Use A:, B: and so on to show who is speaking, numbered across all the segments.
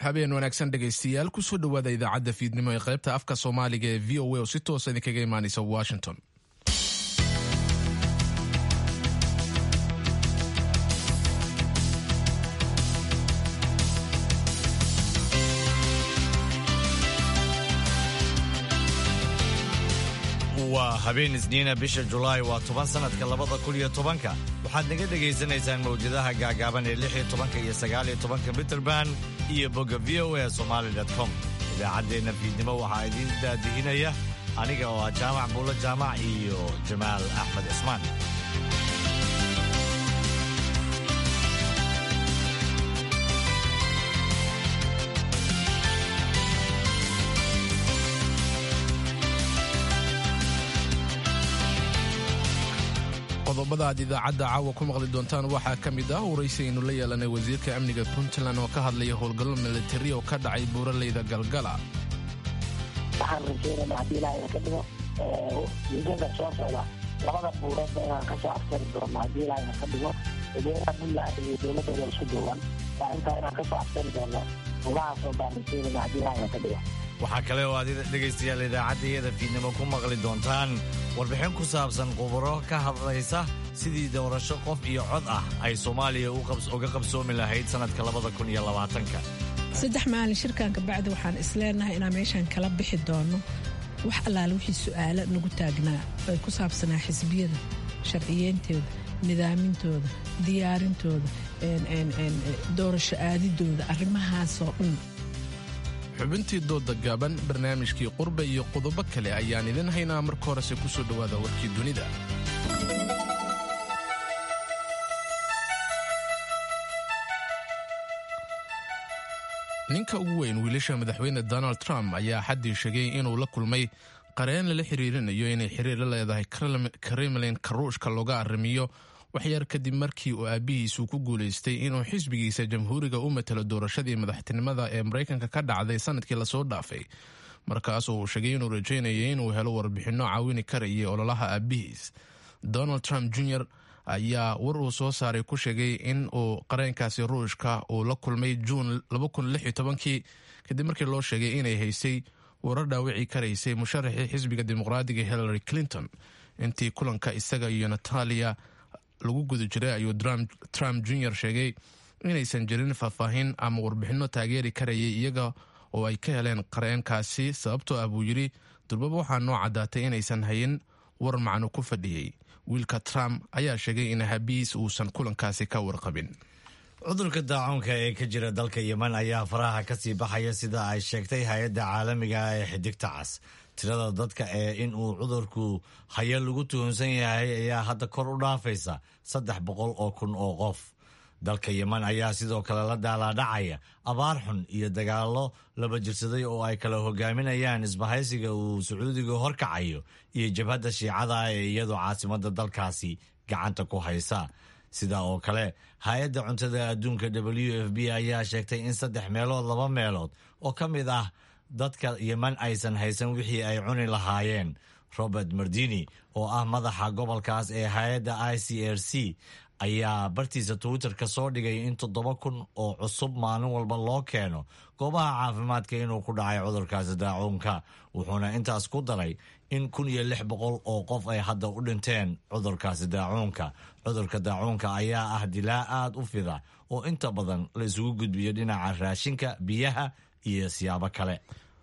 A: habeen wanaagsan dhegaystayaal kusoo dhowaada idaacadda fiidnimo ee qaybta afka soomaaliga ee v o a oo si toosa idinkaga imaanaysa washington
B: waa habeen isniina bisha julaay waa toban sannadka labada kun iyo tobanka waxaad naga dhegaysanaysaan mawjadaha gaagaaban ee lix iyo tobanka iyo sagaal iyo tobanka mitrband iyo bogga v o a somali com idaacaddeenna fiidnimo waxaa idiin daadihinaya aniga oo ah jaamac buulo jaamac iyo jamaal axmed cismaan
A: qodobada aad idaacadda caawa ku maqli doontaan waxaa ka mid ah waraysi aynu la yeelanay wasiirka amniga puntland oo ka hadlaya howlgallo militari oo ka dhacay buuraleyda galgala
C: waxaan rajeynayna haddii ilaahay ka dhigo muddada soo socda labada buureedba inaan kasoo aftari doono haddii ilaahay ka dhigo ciidamada puntland iyo dowladooda isku duuban waa intaa inaan kasoo aftari doono buurahaasoo baan rajeynayna haddii ilaahay ka dhigo
B: waxaa kale oo aad dhegaystayaal idaacaddayada fiidnimo ku maqli doontaan warbixin ku saabsan khubaro ka hadlaysa sidii doorasho qof iyo cod ah ay soomaaliya uga qabsoomi lahayd sannadka labada kun iyo labaatanka
D: saddex maalin shirkanka bacdi waxaan isleenahay inaan meeshaan kala bixi doono wax allaale wixii su'aalo nagu taagnaa ay ku saabsanaa xisbiyada sharciyeyntooda nidaamintooda diyaarintooda doorasho aadidooda arrimahaasoo dhan
A: xubintii dooda gaaban barnaamijkii qurbe iyo qodobo kale ayaan idin haynaa marka horese ku soo dhowaada warkii dunida ninka ugu weyn wiilasha madaxweyne donald trump ayaa xaddii sheegay inuu la kulmay qareen lala xiriirinayo inay xiriir la leedahay kremlin karuushka looga arrimiyo waxyar kadib markii uu aabbihiisu ku guulaystay inuu xisbigiisa jamhuuriga u matalo doorashadii madaxtinimada ee maraykanka ka dhacday sanadkii lasoo dhaafay markaasoo uu sheegay inuu rajaynayay inuu helo warbixinno caawini karayay ololaha aabbihiis donald trump jr ayaa war uu soo saaray ku sheegay in uu qareenkaasi ruushka uu la kulmay juun kii kadib markii loo sheegay inay haysay warar dhaawici karaysay musharaxii xisbiga dimuqraadiga hillary clinton intii kulanka isaga iyo natalia lagu guda jiray ayuu trump jr sheegay inaysan jirin faahfaahin ama warbixinno taageeri karayay iyaga oo ay ka heleen qareenkaasi sababtoo ah buu yidhi durbaba waxaa noo caddaatay inaysan hayin war macno ku fadhiyey wiilka trump ayaa sheegay in habiis uusan kulankaasi ka warqabin
B: cudurka daacuunka ee ka jira dalka yeman ayaa faraha ka sii baxaya sida ay sheegtay hay-adda caalamiga ee xidigta cas tirada dadka ee in uu cudurku hayo lagu tuhunsan yahay ayaa hadda kor u dhaafaysa saddex boqol oo kun oo qof dalka yeman ayaa sidoo kale la daalaadhacaya abaar xun iyo dagaallo laba jirsaday oo ay kala hogaaminayaan isbahaysiga uu sacuudiga horkacayo iyo jabhadda shiicada ee iyadoo caasimadda dalkaasi gacanta ku haysa sidaa oo kale hay-adda cuntada adduunka w f b ayaa sheegtay in saddex meelood laba meelood oo ka mid ah dadka yeman aysan haysan wixii ay cuni lahaayeen robert mardini oo ah madaxa gobolkaas ee hay-adda i c r c ayaa bartiisa twitter-ka soo dhigay in toddoba kun oo cusub maalin walba loo keeno goobaha caafimaadka inuu ku dhacay cudurkaasi daacuunka wuxuuna intaas ku daray in kun iyo lix boqol oo qof ay hadda u dhinteen cudurkaasi daacuunka cudurka daacuunka ayaa ah dilaa aad u fida oo inta badan la isugu gudbiyo dhinaca raashinka biyaha iyo siyaabo kale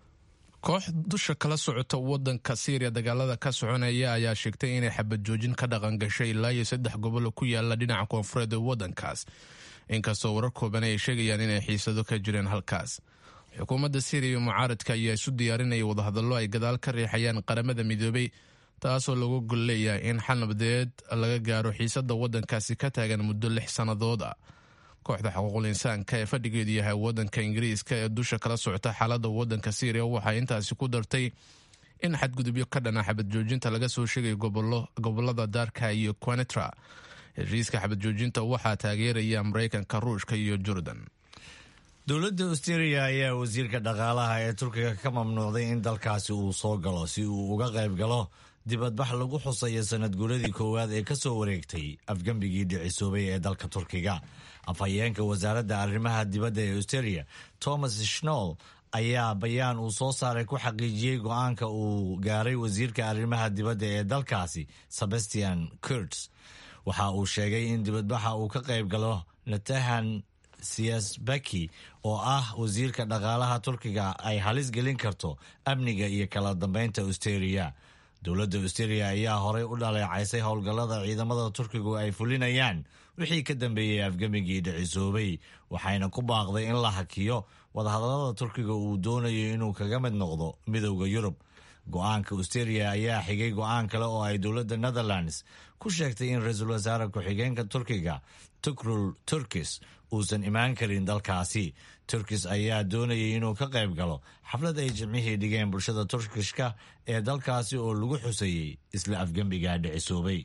A: koox dusha kala socota wadanka syriya dagaalada ka soconaya ayaa sheegtay inay xabad joojin ka dhaqan gashay ilaa iyo saddex gobolo ku yaala dhinaca koonfureed ee wadankaas inkastoo warar kooban ay sheegayaan inay xiisado ka jireen halkaas xukuumadda syriya iyo mucaaradka ayaa isu diyaarinaya wadahadallo ay gadaal ka riixayaan qaramada midoobay taasoo lagu gol leeyahay in xal nabadeed laga gaaro xiisada wadankaasi ka taagan muddo lix sannadood ah kooxda xuquuqul insaanka ee fadhigeedu yahay wadanka ingiriiska ee dusha kala socota xaalada wadanka syriya waxay intaasi ku dartay in xadgudubyo ka dhana xabad joojinta laga soo sheegayo gobolada daarka iyo quanetra heshiiska xabad joojinta waxaa taageeraya maraykanka ruushka iyo jordan
B: dowladda australia ayaa wasiirka dhaqaalaha ee turkiga ka mamnuucday in dalkaasi uu soo galo si uu uga qayb galo dibadbax lagu xusayo sanad guuradii koowaad ee ka soo wareegtay afgembigii dhicisoobay ee dalka turkiga afhayeenka wasaaradda arrimaha dibadda ee australia thomas schnoll ayaa bayaan uu soo saaray ku xaqiijiyey go-aanka uu gaaray wasiirka arrimaha dibadda ee dalkaasi sebastian kurts waxa uu sheegay in dibadbaxa uu ka qayb galo natahan siasbaki oo ah wasiirka dhaqaalaha turkiga ay halis gelin karto amniga iyo kala dambeynta australia dowladda australia ayaa horey u dhaleecaysay howlgallada ciidamada turkigu ay fulinayaan wixii ka dambeeyey afgemigii dhicisoobay waxayna ku baaqday in la hakiyo wadahadallada turkiga uu doonayo inuu kaga mid noqdo midowda yurub go-aanka australia ayaa xigay go-aan kale oo ay dowladda netherlands ku sheegtay in ra-iisul wasaare ku-xigeenka turkiga tukrul turkis uusan imaan karin dalkaasi turkis ayaa doonayay inuu ka qayb galo xaflad ay jimcihii dhigeen bulshada turkishka ee dalkaasi oo lagu xusayey isla afgembiga dhicisoobay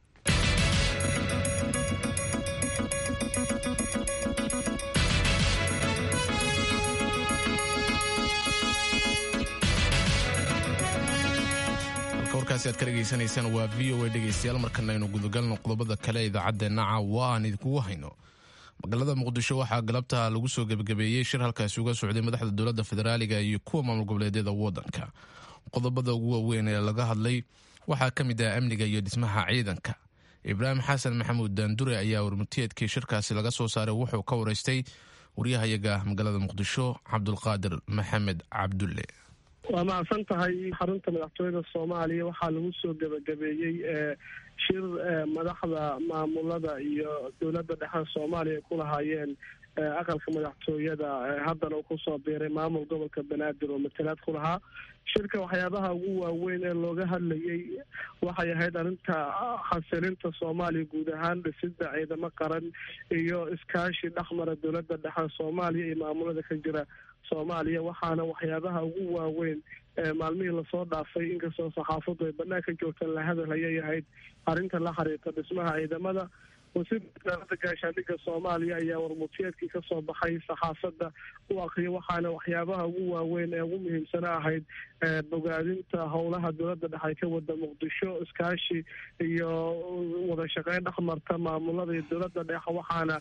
A: warkaasi aad ka dhegaysanaysaan waa v o a dhegaystayaal markana aynu gudagalno qodobada kale idaacaddeena caawa aan idinkugu hayno magaalada muqdisho waxaa galabta lagu soo gebagabeeyey shir halkaasi uga socday madaxda dowladda federaaliga iyo kuwa maamul goboleedyada waddanka qodobada ugu waaweyn ee laga hadlay waxaa ka mid ah amniga iyo dhismaha ciidanka ibraahim xasan maxamuud daandure ayaa warmutiyeedkii shirkaasi laga soo saaray wuxuu ka waraystay waryahayaga magaalada muqdisho cabdulqaadir maxamed cabdulle
E: waa mahadsan tahay xarunta madaxtooyada soomaaliya waxaa lagu soo gebagabeeyey shir madaxda maamulada iyo dowladda dhexe soomaaliya ay ku lahaayeen aqalka madaxtooyada haddana uu kusoo biiray maamul gobolka banaadir oo matalaad ku lahaa shirka waxyaabaha ugu waaweyn ee looga hadlayay waxay ahayd arrinta xasilinta soomaaliya guud ahaan dhisida ciidamo qaran iyo iskaashi dhexmara dowladda dhexe soomaaliya iyo maamulada ka jira soomaaliya waxaana waxyaabaha ugu waaweyn maalmihii lasoo dhaafay inkastoo saxaafaddu ay banaanka joogtaan la hadal ayay ahayd arrinta la xiriirta dhismaha ciidamada wasiirka wasaaradda gaashaandhigga soomaaliya ayaa warmutiyeedkii kasoo baxay saxaafadda u akriya waxaana waxyaabaha ugu waaweyn ee ugu muhiimsana ahayd bogaadinta howlaha dowladda dhexe ka wada muqdisho iskaashi iyo wada shaqeyn dhexmarta maamulada iyo dowladda dhexe waxaana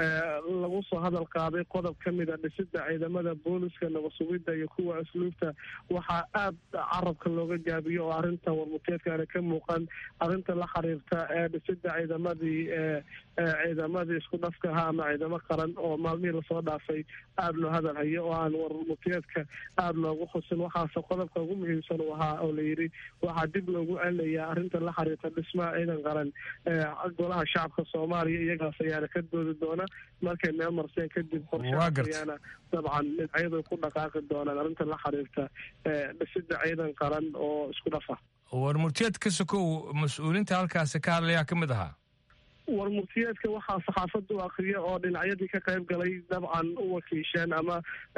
E: lagu soo hadal qaaday qodob ka mid a dhisida ciidamada booliska nabasugidda iyo kuwa asluubta waxaa aad carabka looga gaabiyo oo arrinta warmutiyeedkaana ka muuqan arrinta la xiriirta ee dhisida ciidamadii ciidamadii isku dhafka ahaa ama ciidamo qaran oo maalmihii lasoo dhaafay aada loo hadal hayo oo aan warmutiyeedka aada loogu xusin waxaase qodobka ugu muhiimsan uu ahaa oo layidhi waxaa dib loogu celinayaa arrinta la xiriirta dhismaha ciidan qaran golaha shacabka soomaaliya iyagaas ayaana ka doodi doona markay meel marseen kadib qorshayaana dabcan dhinacyadu ku dhaqaaqi doonaan arrinta la xiriirta dhisida ciidan qaran oo isku dhafa
F: warmurtiyeedka sokow mas-uuliinta halkaasi ka hadlayaa ka mid ahaa
E: warmurtiyeedka waxaa saxaafadda u akriya oo dhinacyadii ka qayb galay dabcan u wakiisheen ama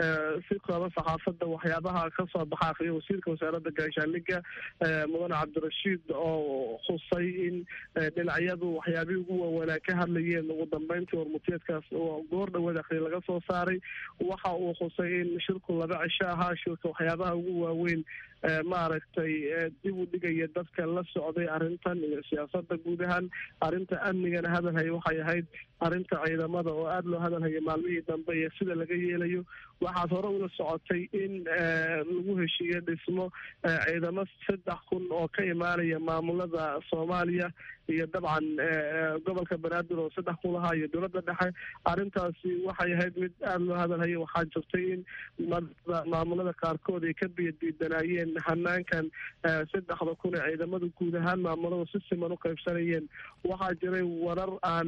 E: si kooban saxaafadda waxyaabaha kasoo baxa akriya wasiirka wasaaradda gaashaandhigga mudane cabdirashiid oo khusay in dhinacyadu waxyaabihii ugu waaweynaa ka hadlayeen ugu dambeyntii warmurtiyeedkaas oo goor dhaweed akriya laga soo saaray waxa uu khusay in shirku laba cisho ahaa shirka waxyaabaha ugu waaweyn maaragtay dib u dhigaya dadka la socday arrintan iyo siyaasada guud ahaan arrinta amnigana hadalhaya waxay ahayd arrinta ciidamada oo aada loo hadalhaya maalmihii dambe iyo sida laga yeelayo waxaad hore ula socotay in lagu heshiiyo dhismo ciidamo saddex kun oo ka imaanaya maamulada soomaaliya iyo dabcan gobolka banaadir oo saddex kun lahaa iyo dowladda dhexe arrintaasi waxay ahayd mid aada loo hadalhaya waxaa jirtay in maamulada qaarkood ay ka biyadiidanaayeen hanaankan saddexda kun ee ciidamadu guud ahaan maamuladu si siman u qaybsanayeen waxaa jiray warar aan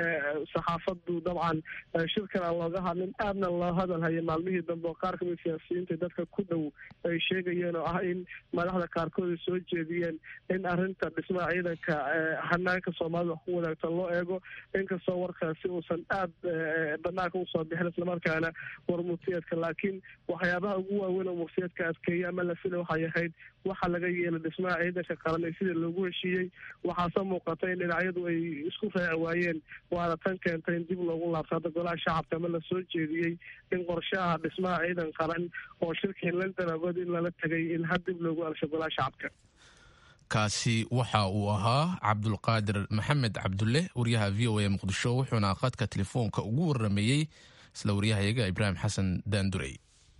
E: saxaafadu dabcan shirkan aan looga hadlin aadna loo hadalhaya maalmihii dambe oo qaar kamid siyaasiyiinta dadka ku dhow ay sheegayeen oo ah in madaxda qaarkood ay soo jeediyeen in arrinta dhismaha ciidanka hanaanka soomaalida wax ku wadaagta loo eego inkastoo warkaasi uusan aada banaanka usoo bixin islamarkaana warmurtiyeedka laakiin waxyaabaha ugu waaweyn oo murtiyeedka adkeeya ama la fila waxay ahayd waxa laga yeelay dhismaha ciidanka qaran ee sida loogu heshiiyey waxaase muuqata in dhinacyadu ay isku raaci waayeen waana tan keentay in dib loogu laabto hadda golaha shacabka ama lasoo jeediyey in qorshaha dhismaha ciidan qaran oo shirkii london agood in lala tegay in had dib loogu alsho golaha shacabka
A: kaasi waxa uu ahaa cabdulqaadir maxamed cabdulle wariyaha v o a muqdisho wuxuuna khadka telefoonka ugu warameeyey isla waryahayaga ibraahim xasan daandurey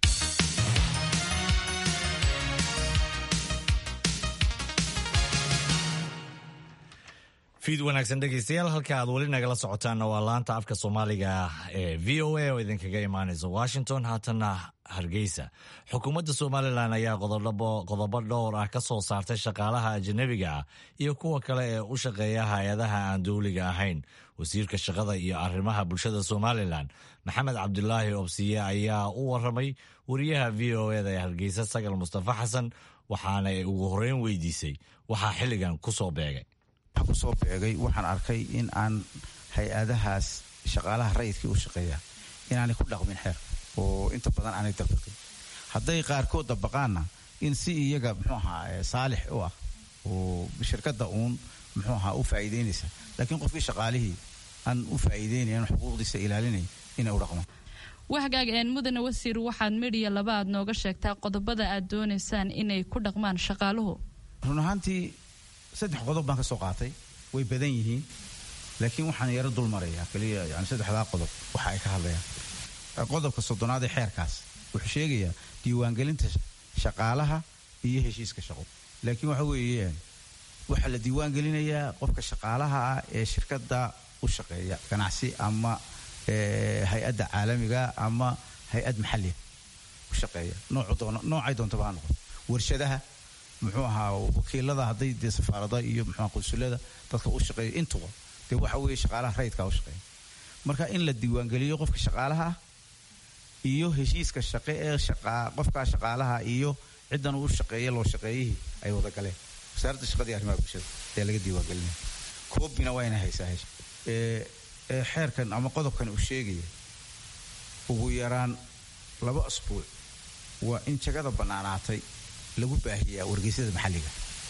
B: fiid wanaagsan dhegeystayaal halka aad weli nagala socotaanna waa laanta afka soomaaliga ee v o a oo idinkaga imaanaysa washington haatanna hargeysa xukuumadda somalilan ayaa qodobo dhowr ah ka soo saartay shaqaalaha ajanabiga ah iyo kuwa kale ee u shaqeeya hay-adaha aan dowliga ahayn wasiirka shaqada iyo arrimaha bulshada somalilan maxamed cabdulaahi obsiye ayaa u waramay wariyaha v o eda ee hargeysa sagal mustafa xasan waxaana ugu horeyn weydiisay waxaa xilligan kusoo beegay
G: waxaan kusoo beegay waxaan arkay in aan hay-adahaas shaqaalaha rayidkii u shaqeeya inaanay ku dhaqmin xeer oo inta badan aanay dabaqin hadday qaarkood dabaqaanna in si iyaga muxuu ahaa saalix u ah oo shirkadda uun muxuu ahaa u faa'iideynaysa laakiin qofkii shaqaalihii aan u faa'iideynayan xuquuqdiisa ilaalinay inay u dhaqmaan
H: wahagaag een mudane wasiir waxaad midhiya laba aad nooga sheegtaa qodobada aad doonaysaan inay ku dhaqmaan shaqaaluhu
G: run ahaantii saddex qodob baan ka soo qaatay way badan yihiin laakiin waxaan yaro dul marayaa keliya yani saddexdaa qodob waxa ay ka hadlayaan qodobka soddonaad ee xeerkaas wuxuu sheegayaa diiwaangelinta shaqaalaha iyo heshiiska shaqo laakiin waxa weeyaan waxaa la diiwaangelinayaa qofka shaqaalaha ah ee shirkadda u shaqeeya ganacsi ama hay-adda caalamiga ama hay-ad maxalliga u shaqeeya noocay doontaba ha noqon warshadaha muxuu ahaa wakiilada hadday dee safaarada iyo muxuu qunsulada dadka u shaqeeya intuba dee waxa weeye shaqaalaha rayidkaa u shaqeeya marka in la diiwaangeliyo qofka shaqaalaha ah iyo heshiiska shaqe ee qofkaa shaqaalaha iyo ciddan uu shaqeeya loo shaqeeyihii ay wada galeen wasaaradda shaqadii arrimaha bulshada ayaa laga diiwaangelinaya koobina waa inay haysaa hesha ee xeerkan ama qodobkan uu sheegaya ugu yaraan laba asbuuc waa in jagada bannaanaatay lagu baahiyaa wargeysyada maxalliga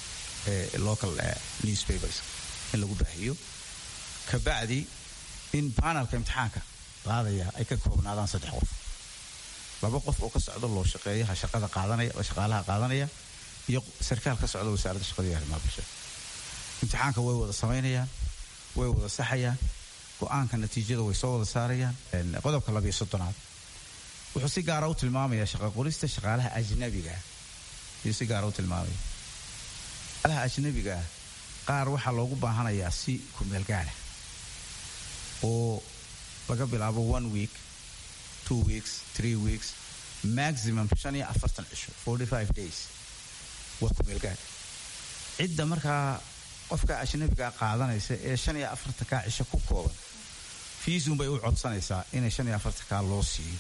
G: ee local newspapers in lagu baahiyo kabacdi in banalka imtixaanka qaadaya ay ka koobnaadaan saddex qof laba qof oo ka socda loo shaqeeyaha shaqada qaadanaya oo shaqaalaha qaadanaya iyo sarkaal ka socda wasaaradda shaqada iyo arrimaha bulshada imtixaanka way wada samaynayaan way wada saxayaan go-aanka natiijada way soo wada saarayaan qodobka labiyo soddonaad wuxuu si gaara u tilmaamayaa shaqa qorista shaqaalaha ajnabiga ayuu si gaara u tilmaamaya shaqaalaha ajnabiga ah qaar waxaa loogu baahanayaa si kumeel gaara oo laga bilaabo one week two weeks three weeks maximum shan iyo afartan cisho forty five days waa kumeel gaar cidda markaa qofka ajnabigaa qaadanaysa ee shan iyo afartankaa cisho ku kooban fiisun bay u codsanaysaa inay shan iyo afartankaa loo siiyo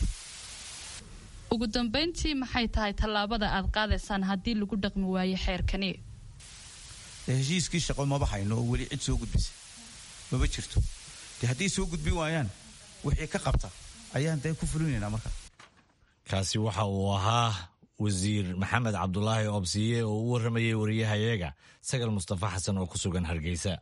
H: ugu dambeyntii maxay tahay tallaabada aad qaadaysaan haddii lagu dhaqmi waayo xeerkani
G: heshiiskii shaqo maba hayno oo weli cid soo gudbisa maba jirto dee hadday soo gudbin waayaan wixii ka qabta ayaan dee ku fulinaynaa marka
B: kaasi waxa uu ahaa wasiir maxamed cabdulaahi obsiye oo u waramayay wariyahayaga sagal mustafa xasan oo ku sugan hargeysa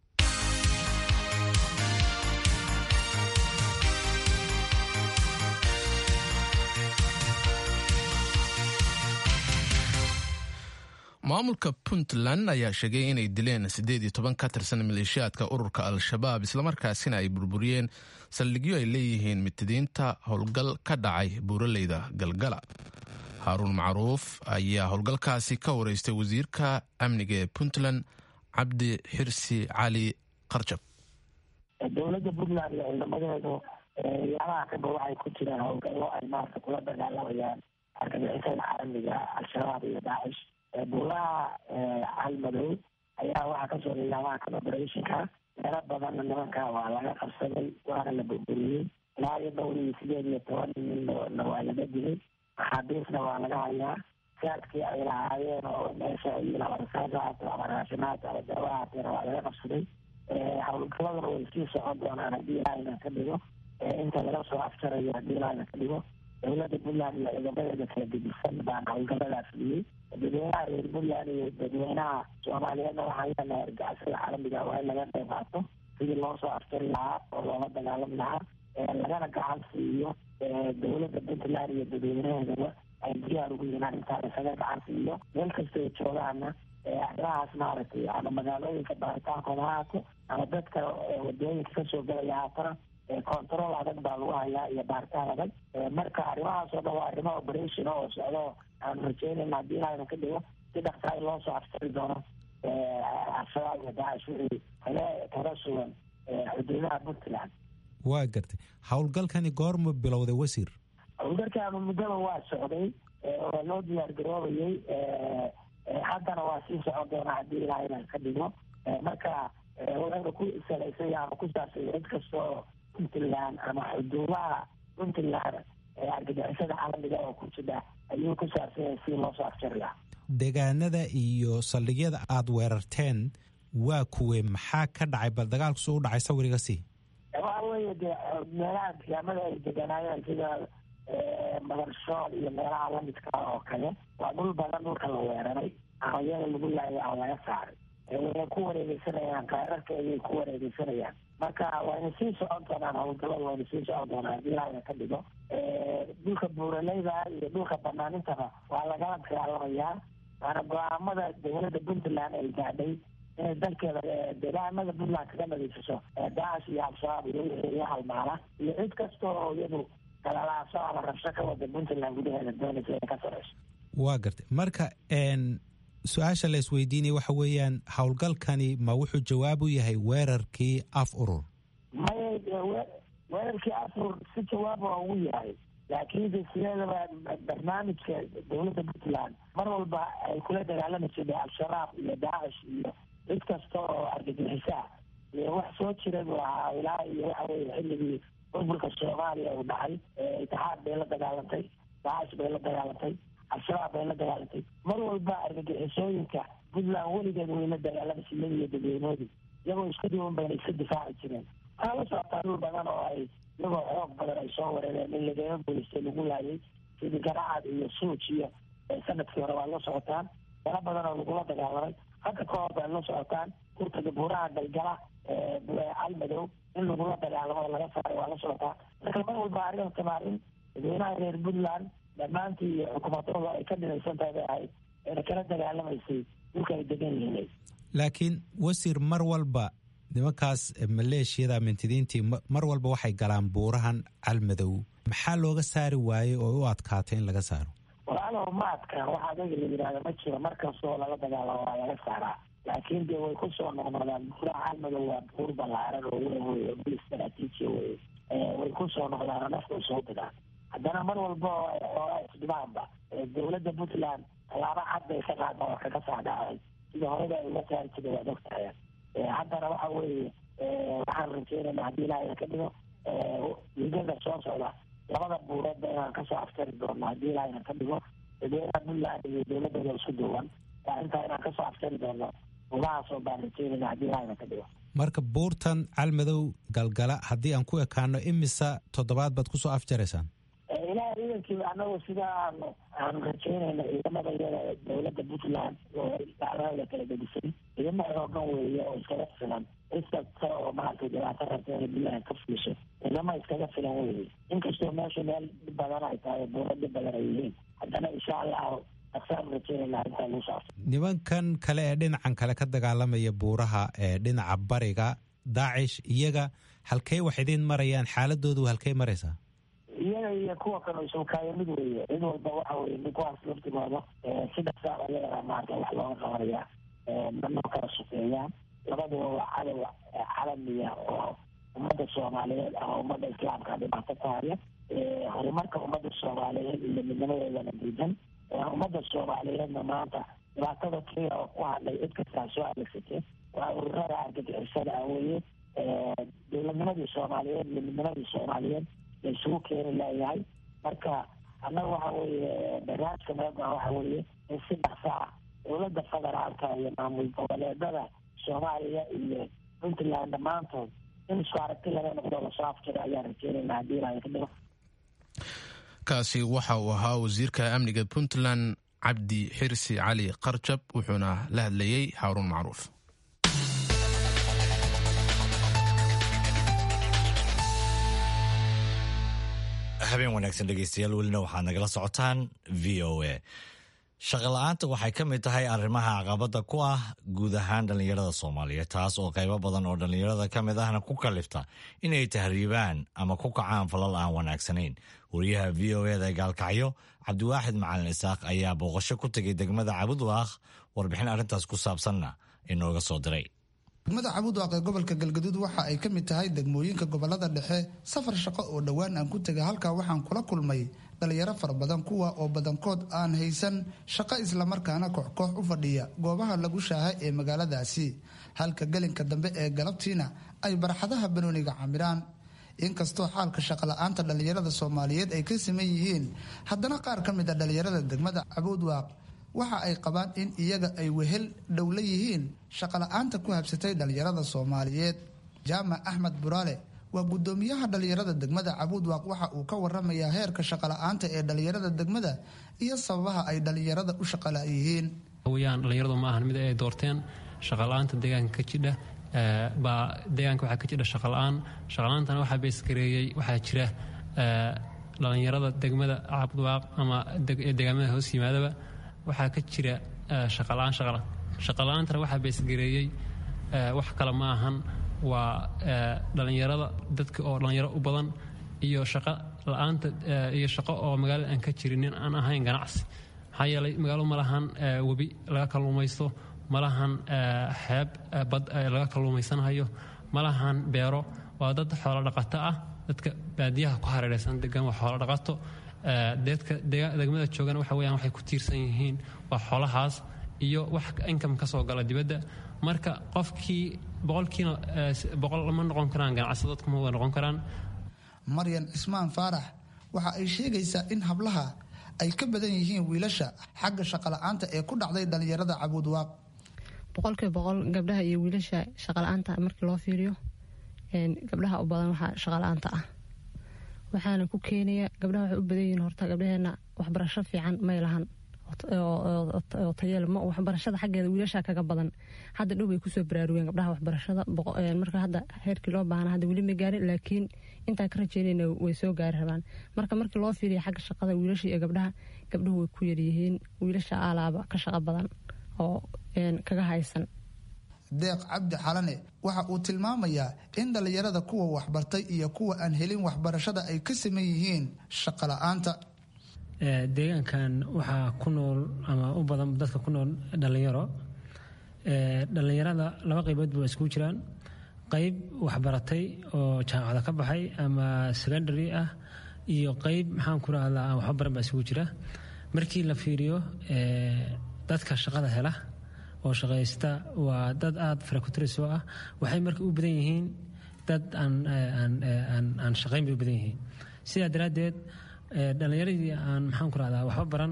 A: maamulka puntland ayaa sheegay inay dileen siddeed iyo toban ka tirsan maleeshiyaadka ururka al-shabaab islamarkaasina ay burburiyeen saldhigyo ay leeyihiin mitidiinta howlgal ka dhacay buuraleyda galgala haaruun macruuf ayaa howlgalkaasi ka wareystay wasiirka amniga ee puntland cabdi xirsi cali qarjab
C: dowladda puntland iyo ciidamadeedu yaalaha kaba waxay ku jiraan howlgallo ay maarta kula dagaalamayaan argagixisada caalamiga al-shabaab iyo daacish buulaha calmadow ayaa waxaa kasoo nidaamaha kan operationka meelo badanna nimanka waa laga qabsaday waana la burburiyey ilaa iyo dhowr iyo sideed iyo toban ninna waa laga dilay maxaabiisna waa laga hayaa saadkii ay lahaayeen oo meesha rasaasahaato ama raashimaad ama daawahaateena waa laga qabsaday howlgaladana way sii socon doonaan haddii ilaahayna ka dhigo inta laga soo afjarayo haddii ilaahayna ka dhigo dowladda puntland iyo ciidamadeeda kala gedisan baan howlgaladaa fuliyey dadweynaha reer puntland iyo dadweynaha soomaaliyeedna waxaan leenahay argagixisada caalamiga waa in laga qayb qaato sidii loo soo afjari lahaa oo loola dagaalami lahaa lagana gacan siiyo dowladda puntland iyo dadweynaheedaba ay diyaar ugu yihiin arrintaan isaga gacan siiyo meel kasta ay joogaana arrimahaas maaragtay ama magaalooyinka baritaankooda ha haato ama dadka wadooyinka kasoo gelaya haatana control adag baa lagu hayaa iyo baaritaan adag marka arrimahaas oo dhan waa arrimo operation oo socdo aan rajeynayna haddii ilahayna ka dhigo si dhaqsaa in loo soo aftari doono al-shabaab iyo daacish wixii kale kaga sugan xuduudaha puntland
I: waa gartay howlgalkani goorma bilowday wasiir
C: howlgalkaanu muddaba waa socday waa loo diyaar garoobayay haddana waa sii socon doonaa haddii ilaahayna ka dhigo marka wuxuuna ku salaysay ama ku saabsay cid kastoo puntland ama xuduudaha puntland argagixisada caalamiga oo ku jira ayuu ku saabsanya si loo soo afjariyaa
I: deegaanada iyo saldhigyada aada weerarteen waa kuwe maxaa ka dhacay bal dagaalku suu u dhacay sawiriga sii
C: waxa weeye dee meelaha deegaamada ay deganaayeen sida madarshool iyo meelaha lamidka oo kale waa dhul badan dhulka la weeraray ayada lagu laayay aan laga saaray wayna ku wareegeysanayaan kaararka ayay ku wareegeysanayaan marka wayna sii socon doonaan howlgalada wayna sii socon doonaan haddii ilaahayna ka dhigo dhulka buuraleyda iyo dhulka banaanintaba waa lagala dagaalamayaa waana go-aamada dowladda puntland ay gaadhay inay dalkeeda deegaanada puntland kaga nadiifiso daacish iyo al-shabaab iyo wixii iyo halmaala iyo cid kasta oo iyadu galalaaso ama rabsho ka wada puntland gudaheeda doonaysa inay ka sareyso
I: waa gartay marka su-aasha la isweydiinaya waxa weeyaan howlgalkani ma wuxuu jawaab u yahay weerarkii af urur
C: maya weerarkii af urur si jawaab waa ugu yahay laakiinse sideedaba barnaamijka dowladda puntland mar walba ay kula dagaalami jirtay al-shabaab iyo daacish iyo cid kasta oo argagixisaa iyo wax soo jira buu ahaa ilaa iyo waxa weye xilligii burburka soomaaliya uu dhacay itixaad bay la dagaalantay daacish bay la dagaalantay al-shabaab bay la dagaalantay mar walba argagixisooyinka puntland weligeed way la dagaalama siyada iyo dadweynoodii iyagoo isku diwan bayna iska difaaci jireen waxaa la socotaa dhul badan oo ay iyagoo xoog badan ay soo wareereen in lagaga guulaystay lagu laayay sidii garacad iyo suuj iyo sanadkii hore waa la socotaan dala badan oo lagula dagaalamay hadda ka hor bay la socotaan kurtaga buuraha galgala calmadow in lagula dagaalamo oo laga saaray waa la socotaa marka mar walba arrinta maar in dadweynaha reer puntland dhammaantii iyo xukuumadooda ay ka dhinaysan tahay bay ahayd ayna kala dagaalamaysay dhulka ay degan yihiin
I: laakiin wasiir mar walba nimankaas maleeshiyada mintidiintii mar walba waxay galaan buurahan calmadow maxaa looga saari waayey oo u adkaatay in laga saaro
C: walaalow ma adkaan waxa adaga la yidhahda ma jiro mar kastoo lala dagaalamo waa laga saaraa laakiin dee way kusoo noqnoqdaan buuraha calmadow waa buur ballaaran oo weyn wey oo bil istaraatiiji wey way kusoo noqdaan nafta soo digaan haddana mar walba oo isdhibaanba dowladda puntland tallaabo cad bay ka qaada oo kaga saadhacay sida horeba ay uga saari jirta waad ogtahay haddana waxa weeye waxaan rajeynayna haddii ilaahay ka dhigo ligada soo socda labada buureedba inaan kasoo aftari doono haddii ilaahayna ka dhigo dadweynaha puntland iyo dowladooda isku duwan intaa inaan kasoo aftari doono umahaasoo baan rajeynayna haddii ilaahayna ka dhigo
I: marka buurtan calmadow galgala haddii aan ku ekaano imisa toddobaad baad kusoo afjaraysaan
C: ilaah ciidankii anagu sida aanu aanu rajeynayna ciidamada iyada dowladda puntland oo dacdada kala gedisay ciidamo xoogan weeye oo iskaga filan cid kasta oo maaragtay dhibaato rabta inay puntland ka fiisho ciidamo iskaga filan weeye inkastoo meesha meel dhib badan ay tahay buuro dhib badan ay yihiin haddana insha allahu aksaan rajeynayna arrintaa lagu saabsan
I: nimankan kale ee dhinacan kale ka dagaalamaya buuraha ee dhinaca bariga daacish iyaga halkey wax idiin marayaan xaaladoodu halkey maraysaa
C: iyaga iyo kuwa kale isukaaya mid weeye cid walba waxa weye nin kuwaas laftigooda sida saa ayagana maarata wax looga qabanaya manoo kala shaqeeyaan labaduba waa cadow calamiya oo ummadda soomaaliyeed ama ummadda islaamka dhibaato ku haya horumarka ummadda soomaaliyeed iyo midnimadeedana diidan ummadda soomaaliyeedna maanta dhibaatada keliya oo ku hadlay cid kastaa soo adeegsatay waa ururada argagixisada ah weeye dowladnimadii soomaaliyeed iyo midnimadii soomaaliyeed la isugu keeni leeyahay marka annaga waxa weeye barnaamijka meegaa waxa weeye in si dhaqsa ah dowladda federaalka iyo maamul goboleedada soomaaliya iyo puntland dhammaantood in isku aragti laga noqdo lasoo afjiro ayaan rajeynayna haddii ilaahay ka dhigo
A: kaasi waxa uu ahaa wasiirka amniga puntland cabdi xirsi cali qarjab wuxuuna la hadlayey haaruun macruuf
B: habeen wanaagsan dhegeystayaal welina waxaad nagala socotaan v o a shaqola'aanta waxay ka mid tahay arrimaha caqabadda ku ah guud ahaan dhallinyarada soomaaliyeed taas oo qaybo badan oo dhallinyarada ka mid ahna ku kalifta inay tahriibaan ama ku kacaan falal aan wanaagsanayn wariyaha v o eda ee gaalkacyo cabdiwaaxid macalin isaaq ayaa booqasho ku tegay degmada cabudwaaq warbixin arrintaas ku saabsanna inooga soo diray
J: degmada cabudwaaq ee gobolka galgaduud waxa ay ka mid tahay degmooyinka gobolada dhexe safar shaqo oo dhowaan aan ku tegay halkaa waxaan kula kulmay dhalinyaro fara badan kuwa oo badankood aan haysan shaqo islamarkaana kooxkoox u fadhiya goobaha lagu shaahay ee magaaladaasi halka gelinka dambe ee galabtiina ay barxadaha banooniga camiraan inkastoo xaalka shaqola'aanta dhallinyarada soomaaliyeed ay ka siman yihiin haddana qaar ka mid a dhallinyarada degmada cabudwaaq waxa ay qabaan in iyaga ay wehel dhowla yihiin shaqola'aanta ku habsatay dhallinyarada soomaaliyeed jaamac axmed buraale waa guddoomiyaha dhallinyarada degmada cabudwaaq waxa uu ka waramayaa heerka shaqola'aanta ee dhallinyarada degmada iyo sababaha ay dhallinyarada u shaqala yihiin
K: weyaan dhallinyaradu ma ahan mid ay doorteen shaqola'aanta deegaanka ka jidha baa deegaanka waxaa ka jidha shaqola'aan shaqola'aantana waxaa beesgareeyey waxaa jira dhallinyarada degmada cabudwaaq ama deegaamada hoos yimaadaba waxaa ka jira shaqola'aan shaqola'aantana waxaa beesgareeyey wax kale ma ahan waa dhallinyarada dadka oo dhallinyaro u badan iyo shaqo la-aanta iyo shaqo oo magaalada aan ka jirinin aan ahayn ganacsi maxaa yeelay magaalo ma lahan webi laga kalluumaysto ma lahan xeeb bad laga kalluumaysanhayo ma lahan beero waa dad xoolo dhaqato ah dadka baadiyaha ku hareeraysan degan waa xoolo dhaqato deedka degmada joogana waxa weyaan waxay ku tiirsan yihiin waa xoolahaas iyo wax income ka soo gala dibadda marka qofkii boqolkiina boqol ma noqon karaan ganacsi dadku ma wada noqon karaan
J: maryan cismaan faarax waxa ay sheegaysaa in hablaha ay ka badan yihiin wiilasha xagga shaqola'aanta ee ku dhacday dhallinyarada cabuudwaaq
L: boqolkiiba boqol gabdhaha iyo wiilasha shaqola'aanta markii loo fiiriyo gabdhaha u badan waxaa shaqola'aanta ah waxaana ku keenaya gabdhaha waxay u badan yihiin horta gabdhaheena waxbarasho fiican may lahan oo tayeel ma waxbarashada xaggeeda wiilasha kaga badan hadda dhow bay kusoo baraarugeen gabdhaha waxbarashada marka hadda heerkii loo baahna hadda weli ma gaarin laakiin intaan ka rajeynayna way soo gaari rabaan marka markii loo fiiriya xagga shaqada wiilasha iyo gabdhaha gabdhuhu way ku yaryihiin wiilasha alaaba ka shaqo badan oo kaga haysan
J: deeq cabdi xalane waxa uu tilmaamayaa in dhallinyarada kuwa waxbartay iyo kuwa aan helin waxbarashada ay ka saman yihiin shaqo la-aanta
M: deegaankan waxaa ku nool ama u badan dadka ku nool dhallinyaro dhallinyarada laba qaybood ba iskugu jiraan qayb waxbaratay oo jaamacada ka baxay ama secondary ah iyo qayb maxaan ku rahdaa aan waxba baran baa isugu jira markii la fiiriyo dadka shaqada hela oo shaqaysta waa dad aada farakutris oo ah waxay marka u badan yihiin dad aan shaqayn bay u badan yihiin sidaa daraaddeed dhallinyaradii aan maxaan ku rahdaa waxba baran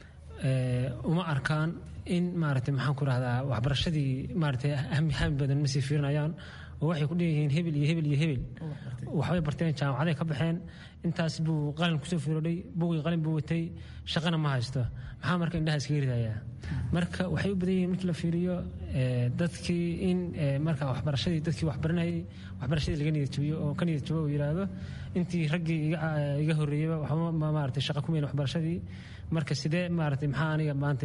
M: uma arkaan in maaragtay maxaan ku rahdaa waxbarashadii maaragtay hami badan ma sii fiirinayaan oo waxay ku dheeyihiin hebel iyo hebel iyo hebel waxbay barteen jaamacaday ka baxeen intaas buu qalin kusoo fiirodhay buugii qalin buu watay shaqana ma haysto maxaa marka indhaha iskaga ridayaa marka waxay u badan yihiin markii la fiiriyo dadkii in marka waxbarashadii dadkii waxbaranayay waxbarashadii laga niyad jabiyo oo ka niyad jabo uu yidhaahdo intii raggii iga horreeyeyba waxba maaragtay shaqa ku meyn waxbarashadii marka sidee maaragtay maxaa aniga maanta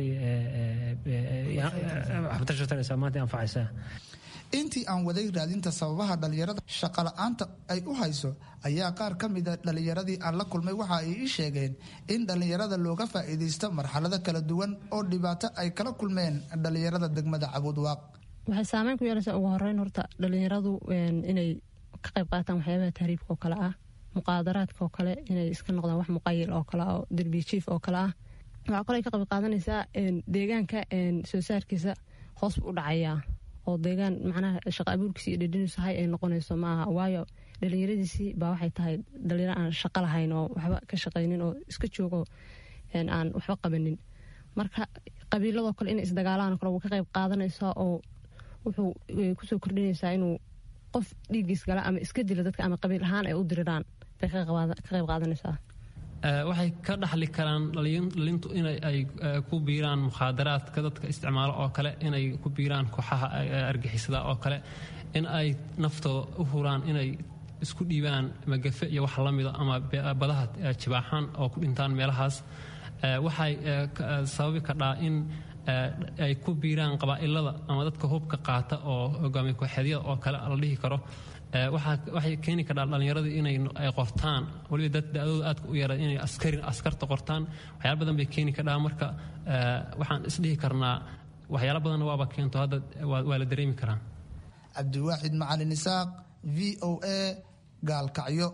M: waxbarasho taraysaa maanta anfacaysaa
J: intii aan waday raadinta sababaha dhallinyarada shaqola'aanta ay u hayso ayaa qaar ka mida dhallinyaradii aan la kulmay waxa ay ii sheegeen in dhallinyarada looga faa'iidaysto marxalado kala duwan oo dhibaato ay kala kulmeen dhallinyarada degmada cabuudwaaq
L: waxay saameyn ku yeelaysaa ugu horeyn horta dhallinyaradu inay ka qayb qaataan waxyaabaha tahriibka oo kale ah muqaadaraadka oo kale inay iska noqdaan wax muqayil oo kale oo derbijiif oo kale ah waxaa kaloo ay ka qayb qaadanaysaa deegaanka soo saarkiisa hoos buu u dhacayaa oo deegaan macnaha shaqa abuurkiisi iyo dhedhiniisu hay ay noqonayso maaha waayo dhalinyaradiisii baa waxay tahay dhalinyaro aan shaqo lahayn oo waxba ka shaqaynin oo iska joogo aan waxba qabanin marka qabiiladoo kale inay isdagaalaan kale wuu ka qayb qaadanaysaa oo wuxuu kusoo kordhinaysaa inuu qof dhiiggiis gala ama iska dilo dadka ama qabiil ahaan ay u diriraan bay ka qayb qaadanaysaa
K: waxay ka dhaxli karaan dhalintu inay ku biiraan mukhaadaraadka dadka isticmaalo oo kale inay ku biiraan kooxaha argixisada oo kale in ay naftooda u huraan inay isku dhiibaan magafe iyo wax lamida ama badaha jibaaxaan oo ku dhintaan meelahaas waxay sababi kadhaa in ay ku biiraan qabaa'ilada ama dadka hubka qaata oo hogaamiye kooxeedyada oo kale la dhihi karo waxay keeni kadhaa dhallinyaradu inay qortaan waliba dad da-dooda aadka u yara inay askari askarta qortaan waxyaala badan bay keeni kadhaa marka waxaan isdhihi karnaa waxyaala badanna waaba keento hadda waa la dareemi karaa
J: cabdiwaaxid macalin isaaq v o a gaalkacyo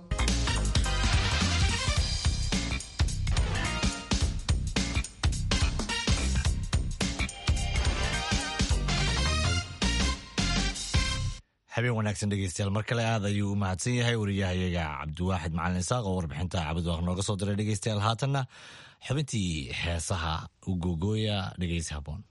B: habeen wanaagsan dhegeystayaal mar kale aad ayuu u mahadsan yahay wariyahayaga cabdiwaaxid macalin isaaq oo warbixinta cabdiwaaq nooga soo diray dhegeystayaal haatanna xubintii heesaha u googooya dhegeysi haboon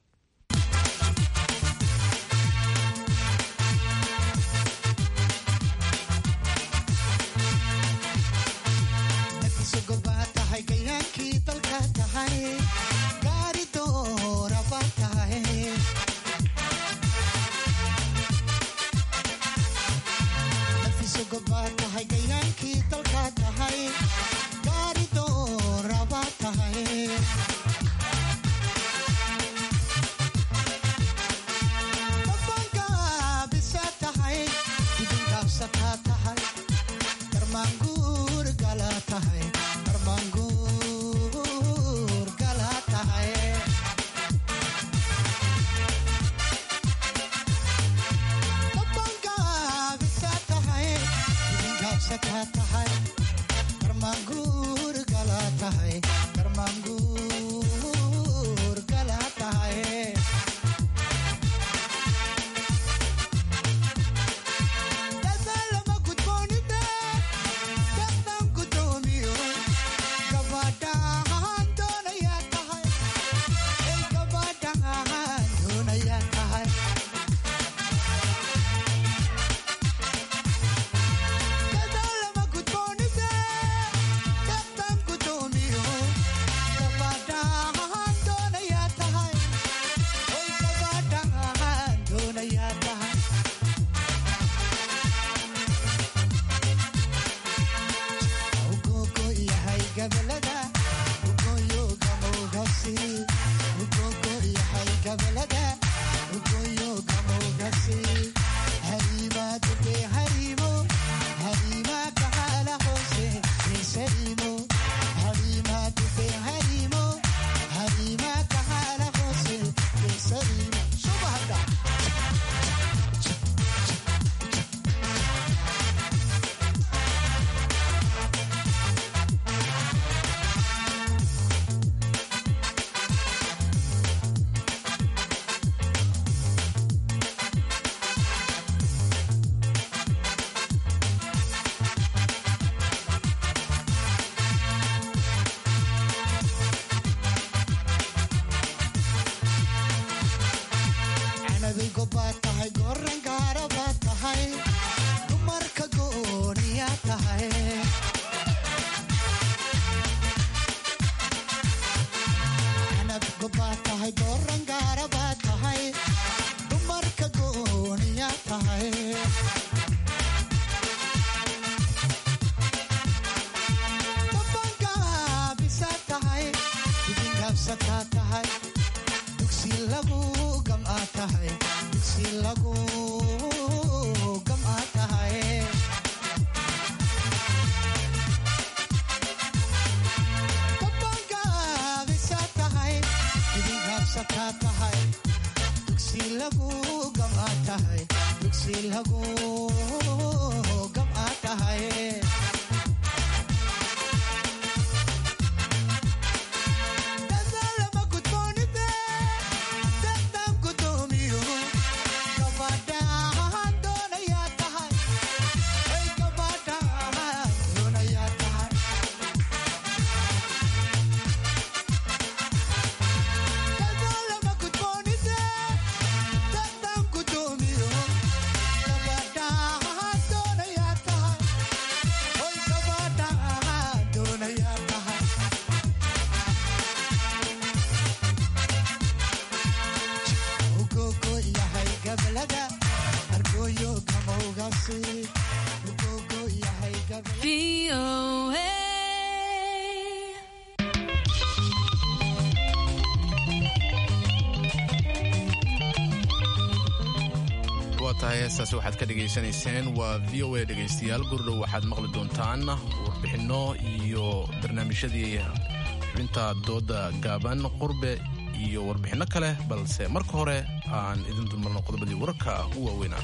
A: tahay heestaasi waxaad ka dhegaysanayseen waa v o a dhegaystayaal gurdhow waxaad maqli doontaan warbixinno iyo barnaamijyadii xubinta dooda gaaban qurbe iyo warbixinno kale balse marka hore aan idin dulmarno qodobadii wararka u waaweynaa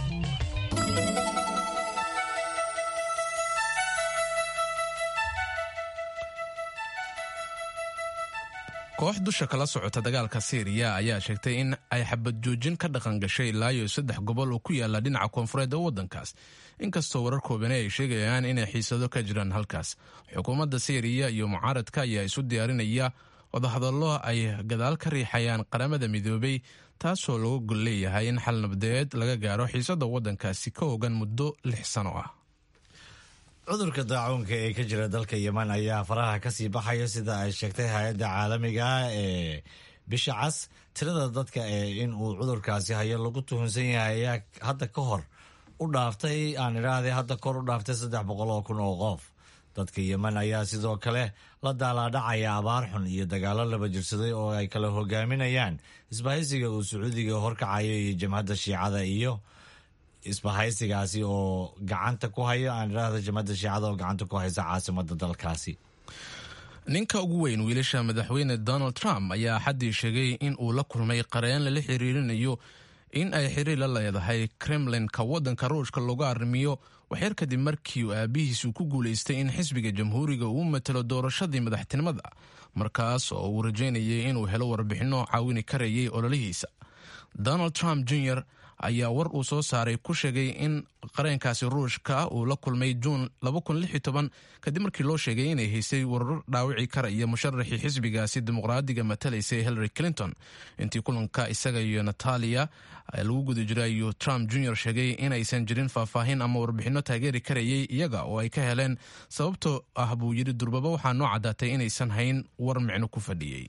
A: koox dusha kala socota dagaalka siiriya ayaa sheegtay in ay xabad joojin ka dhaqan gashay ilaa iyo saddex gobol oo ku yaala dhinaca koonfureed ee waddankaas inkastoo warar koobani ay sheegayaan inay xiisado ka jiraan halkaas xukuumadda siiriya iyo mucaaradka ayaa isu diyaarinaya wadahadallo ay gadaal ka riixayaan qaramada midoobay taasoo lagu gol leeyahay in xal nabadeed laga gaaro xiisada waddankaasi ka ogan muddo lix sano ah
B: cudurka daacuunka ee ka jira dalka yeman ayaa faraha kasii baxaya sida ay sheegtay hay-adda caalamiga ee bisha cas tirada dadka ee in uu cudurkaasi hayo lagu tuhunsan yahay ayaa hadda ka hor u dhaaftay aan idhaahday hadda kor u dhaaftay saddex boqol oo kun oo qof dadka yeman ayaa sidoo kale la daalaadhacaya abaar xun iyo dagaalo laba jirsaday oo ay kala hogaaminayaan isbahaysiga uu sacuudiga horkacayo iyo jamhadda shiicada iyo isbahaysigaasi oo gacanta ku haya aan idhaahda jamhadda shiicada oo gacanta ku haysa caasimada dalkaasi
A: ninka ugu weyn wiilasha madaxweyne donald trump ayaa xaddii sheegay in uu la kulmay qareen lala xiriirinayo in ay xiriir la leedahay kremlinka waddanka ruushka looga arrimiyo waxyar kadib markii uu aabihiisu ku guulaystay in xisbiga jamhuuriga uu matalo doorashadii madaxtinimada markaas oo uu rajaynayay inuu helo warbixinno caawini karayay ololihiisa donald trump jr ayaa war uu soo saaray ku sheegay in qareenkaasi ruushka uu la kulmay juun kadib markii loo sheegay inay haysay warar dhaawici karaya musharaxii xisbigaasi dimuqraadiga matalaysay hillary clinton intii kulanka isaga iyo natalia lagu guda jira ayuu trump jr sheegay inaysan jirin faahfaahin ama warbixinno taageeri karayay iyaga oo ay ka heleen sababtoo ah buu yidhi durbaba waxaa noo caddaatay inaysan hayn war micno ku fadhiyey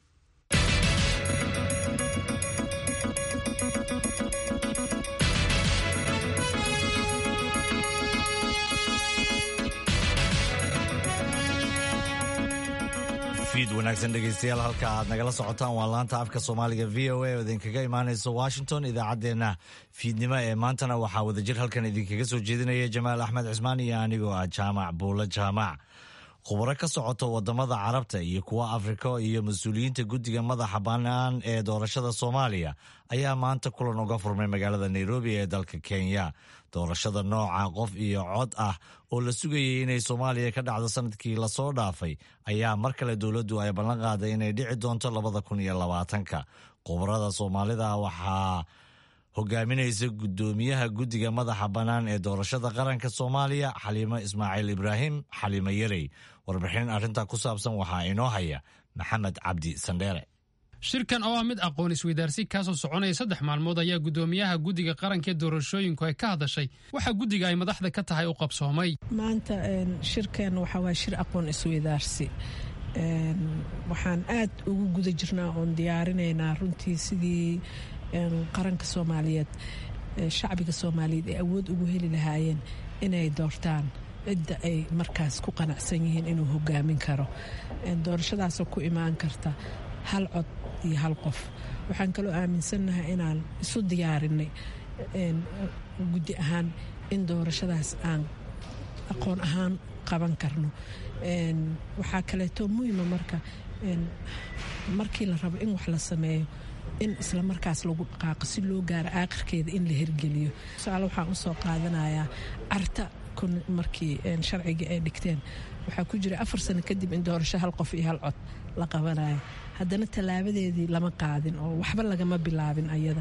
B: fiid wanaagsan dhegeystayaal halka aad nagala socotaan waa laanta afka soomaaliga v o a oo idinkaga imaanaysa washington idaacaddeenna fiidnimo ee maantana waxaa wadajir halkan idinkaga soo jeedinaya jamaal axmed cismaan iyo anigoo ah jaamac buulo jaamac khubaro ka socota wadamada carabta iyo kuwa afrika iyo mas-uuliyiinta guddiga madaxa bannaan ee doorashada soomaaliya ayaa maanta kulan uga furmay magaalada nairobi ee dalka kenya doorashada nooca qof iyo cod ah oo la sugayay inay soomaaliya ka dhacdo sanadkii lasoo dhaafay ayaa mar kale dowladdu ay ballan qaaday inay dhici doonto labada kun iyo labaatanka khubarada soomaalida waxaa hogaaminaysa guddoomiyaha guddiga madaxa bannaan ee doorashada qaranka soomaaliya xaliimo ismaaciil ibraahim xaliimo yarey warbixin arrintaa ku saabsan waxaa inoo haya maxamed cabdi sandheere
N: shirkan oo ah mid aqoon isweydaarsi kaasoo soconaya saddex maalmood ayaa guddoomiyaha guddiga qaranka ee doorashooyinku ay ka hadashay waxaa guddiga ay madaxda ka tahay u qabsoomay
D: maanta shirkan waxaa waa shir aqoon isweydaarsi waxaan aad ugu guda jirnaa oon diyaarinaynaa runtii sidii qaranka soomaaliyeed shacbiga soomaaliyeed ay awood ugu heli lahaayeen inay doortaan cidda ay markaas ku qanacsan yihiin inuu hogaamin karo doorashadaasoo ku imaan karta hal cod iyo hal qof waxaan kaloo aaminsannahay inaan isu diyaarinay guddi ahaan in doorashadaas aan aqoon ahaan qaban karno waxaa kaleeto muhima marka markii la rabo in wax la sameeyo in isla markaas lagu dhaqaaqo si loo gaaro aakhirkeeda in la hirgeliyo tusaale waxaan usoo qaadanayaa carta markii sharcigii ay dhigteen waxaa ku jira afar sano kadib in doorasho hal qof iyo hal cod la qabanayo haddana tallaabadeedii lama qaadin oo waxba lagama bilaabin ayada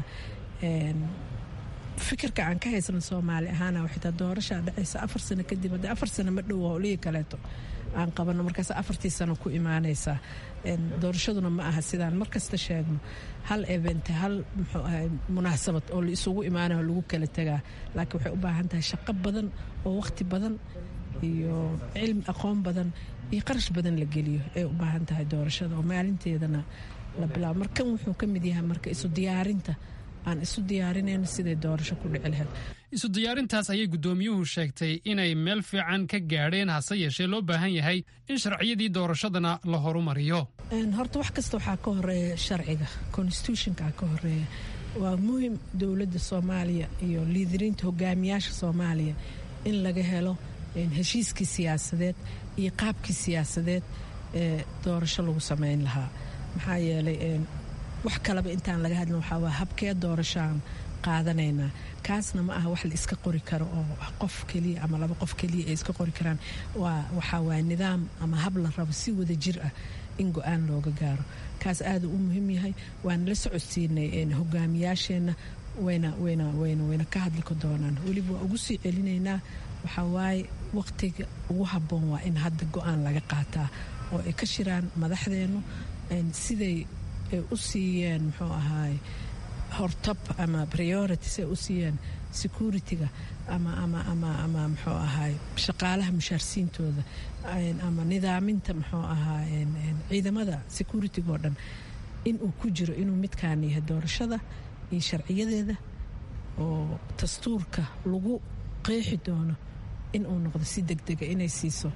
D: fikirka aan ka haysano soomaali ahaana xitaa doorashaa dhacaysa afar sano kadib haddii afar sano ma dhow howlihii kaleeto aan qabano markaas afartii sano ku imaanaysaa doorashaduna ma aha sidaan markasta sheegno hal event hal muxuu ahay munaasabad oo la isugu imaanayo lagu kala tegaa laakiin waxay u baahan tahay shaqo badan oo waqti badan iyo cilmi aqoon badan iyo qarash badan la geliyo ay u baahan tahay doorashada oo maalinteedana la bilaabo markan wuxuu ka mid yahay marka isu diyaarinta aan isu diyaarinayno siday doorasho ku dhici lahayd
N: isu diyaarintaas ayay guddoomiyuhu sheegtay inay meel fiican ka gaadheen hase yeeshee loo baahan yahay in sharciyadii doorashadana la horumariyo
D: horta wax kasta waxaa ka horeeya sharciga constitutionka ka horeeya waa muhim dowladda soomaaliya iyo liidiriinta hogaamiyaasha soomaaliya in laga helo heshiiskii siyaasadeed iyo qaabkii siyaasadeed ee doorasho lagu sameyn lahaa maxaa yeelay wax kaleba intaan laga hadlin waxaa waa habkee doorashoaan qaadanaynaa kaasna ma aha wax la iska qori karo oo qof keliya ama laba qof keliya ay iska qori karaan waa waxaa waa nidaam ama hab la rabo si wada jir ah in go-aan looga gaaro kaas aada u muhiim yahay waana la socodsiinay hogaamiyaasheenna wayna wayna wayna wayna ka hadli doonaan weliba waa ugu sii celinaynaa waxaa waaye waqtiga ugu habboon waa in hadda go-aan laga qaataa oo ay ka shiraan madaxdeennu siday ay u siiyeen muxuu ahaay hortab ama priority siay u siiyeen security-ga ama ama ama ama muxuu ahaay shaqaalaha mushaarsiintooda ama nidaaminta muxuu ahaa ciidamada security-ga oo dhan inuu ku jiro inuu midkaan yahay doorashada iyo sharciyadeeda oo dastuurka lagu qeexi doono inuu noqdo si degdega inay siiso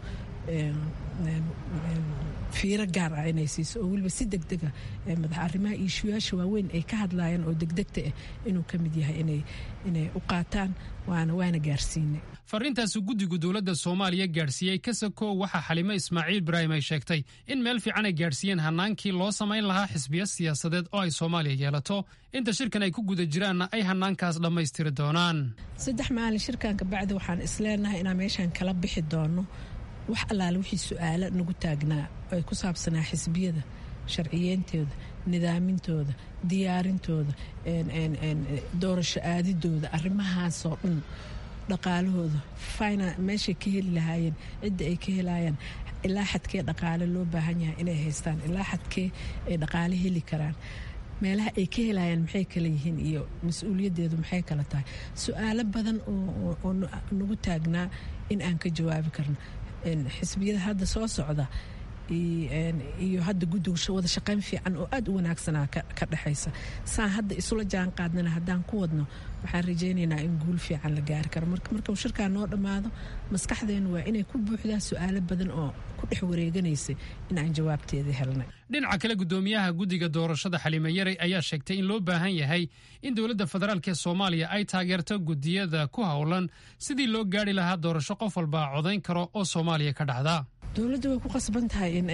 D: fiiro gaar ah inay siiso oo weliba si degdega madax arrimaha iishuyaasha waaweyn ay ka hadlayaan oo degdegta ah inuu ka mid yahay inay u qaataan waana waana gaarsiinay
N: fariintaasu guddigu dowladda soomaaliya gaadhsiiyey kasakow waxaa xalimo ismaaciil ibraahim ay sheegtay in meel fiican ay gaadhsiiyeen hannaankii loo samayn lahaa xisbiya siyaasadeed oo ay soomaaliya yeelato inta shirkan ay ku guda jiraanna ay hannaankaas dhammaystiri doonaan
D: saddex maalin shirkanka bacdi waxaan isleenahay inaan meeshaan kala bixi doono wax allaale wixii su-aalo nagu taagnaa oo ay ku saabsanaa xisbiyada sharciyeentooda nidaamintooda diyaarintooda doorasho aadidooda arrimahaasoo dhan dhaqaalahooda fina meeshay ka heli lahaayeen cidda ay ka helayaan ilaa xadkee dhaqaale loo baahan yahay inay haystaan ilaa xadkee ay dhaqaale heli karaan meelaha ay ka helayaan maxay kala yihiin iyo mas-uuliyaddeedu maxay kala tahay su-aalo badan oo nagu taagnaa in aan ka jawaabi karno xisbiyada hadda soo socda iyo hadda guddiga wada shaqayn fiican oo aada u wanaagsanaa ka dhexaysa saan hadda isula jaan qaadnana haddaan ku wadno waxaan rajaynaynaa in guul fiican la gaari karo markuu shirkaa noo dhammaado maskaxdeennu waa inay ku buuxdaa su-aalo badan oo ku dhex wareeganaysay in aan jawaabteeda helnay
N: dhinaca kale guddoomiyaha guddiga doorashada xalime yaray ayaa sheegtay in loo baahan yahay in dowladda federaalk ee soomaaliya ay taageerto guddiyada ku howlan sidii loo gaari lahaa doorasho qof walba codayn karo oo soomaaliya ka dhacda
D: dowladda way ku qasban tahay in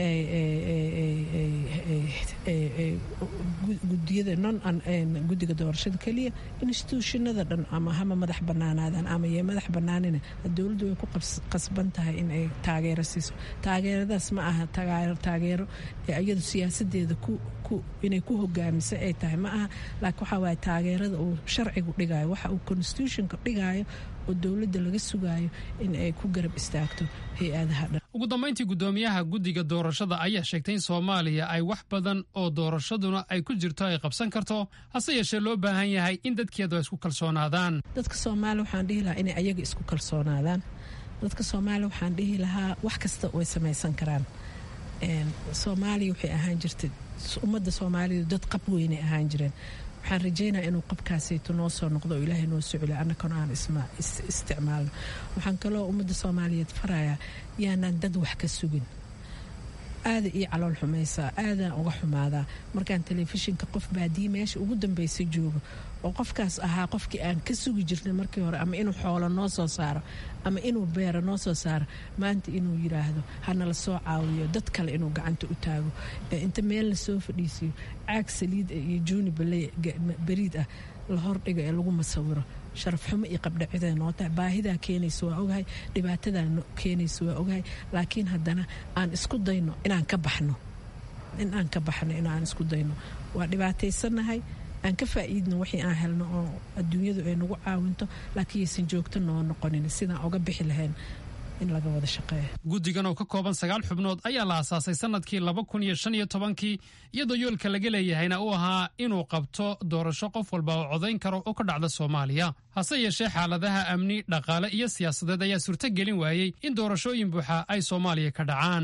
D: gudiyada non guddiga doorashada keliya instituushinada dhan ama hama madax banaanaadaan ama yee madax banaanina dowladdu way ku qasban tahay in ay taageero siiso taageeradaas ma aha taageero iyadu siyaasadeeda inay ku hogaamisa ay tahay ma aha laakiin waxaa waaye taageerada uu sharcigu dhigayo waxa uu constitutionka dhigayo oo dowladda laga sugaayo in ay ku garab istaagto hay-adaha dhan
N: ugu dambayntii guddoomiyaha guddiga doorashada ayaa sheegtay in soomaaliya ay wax badan oo doorashaduna ay ku jirto ay qabsan karto hase yeeshee loo baahan yahay in dadkeedu ay isku kalsoonaadaan
D: dadka soomaaliya waxaan dhihi lahaa inay ayaga isku kalsoonaadaan dadka soomaaliya waxaan dhihi lahaa wax kasta way samaysan karaan soomaaliya waxay ahaan jirtay ummadda soomaalidu dad qab weynay ahaan jireen waxaan rajaynaa inuu qabkaasayto noo soo noqdo oo ilaahay noo soo celiyo annakana aan isticmaalno waxaan kaloo ummadda soomaaliyeed farayaa yaanaan dad wax ka sugin aada ii calool xumaysaa aadaan uga xumaadaa markaan telefishinka qof baadiye meesha ugu dambaysa joogo oo qofkaas ahaa qofkii aan ka sugi jirnay markii hore ama inuu xoolo noo soo saaro ama inuu beero noo soo saaro maanta inuu yidhaahdo hanala soo caawiyo dad kale inuu gacanta u taago inta meel la soo fadhiisiyo caag saliid ah iyo juuni beriid ah la hordhigo ee lagu masawiro sharaf xumo iyo qabdhacida noo tahay baahidaa keenaysa waa ogahay dhibaatadaa keenaysa waa ogahay laakiin haddana aan isku dayno inaan ka baxno in aan ka baxno inaan isku dayno waa dhibaataysanahay aan ka faa'iidno wixii aan helno oo adduunyadu ay nagu caawinto laakiin yaysan joogto noo noqonin sidaan oga bixi lahayn in laga wada shaqeeyo
N: guddigan oo ka kooban sagaal xubnood ayaa la aasaasay sanadkii laba kun iyo shan iyo tobankii iyadoo yoolka laga leeyahayna uu ahaa inuu qabto doorasho qof walba oo codayn karo oo ka dhacda soomaaliya hase yeeshee xaaladaha amni dhaqaale iyo siyaasadeed ayaa suurto gelin waayey in doorashooyin buuxa ay soomaaliya ka dhacaan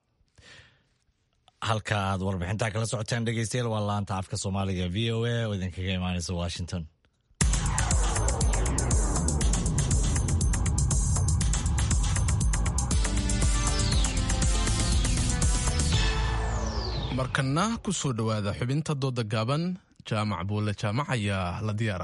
B: halka aad warbixintaa kala socoteen dhegeystayaal waa laanta afka soomaaliga v o a oo idinkaga imaanaysa washington
A: markana ku soo dhowaada xubinta dooda gaaban jaamac buulle jaamac ayaa la diyaara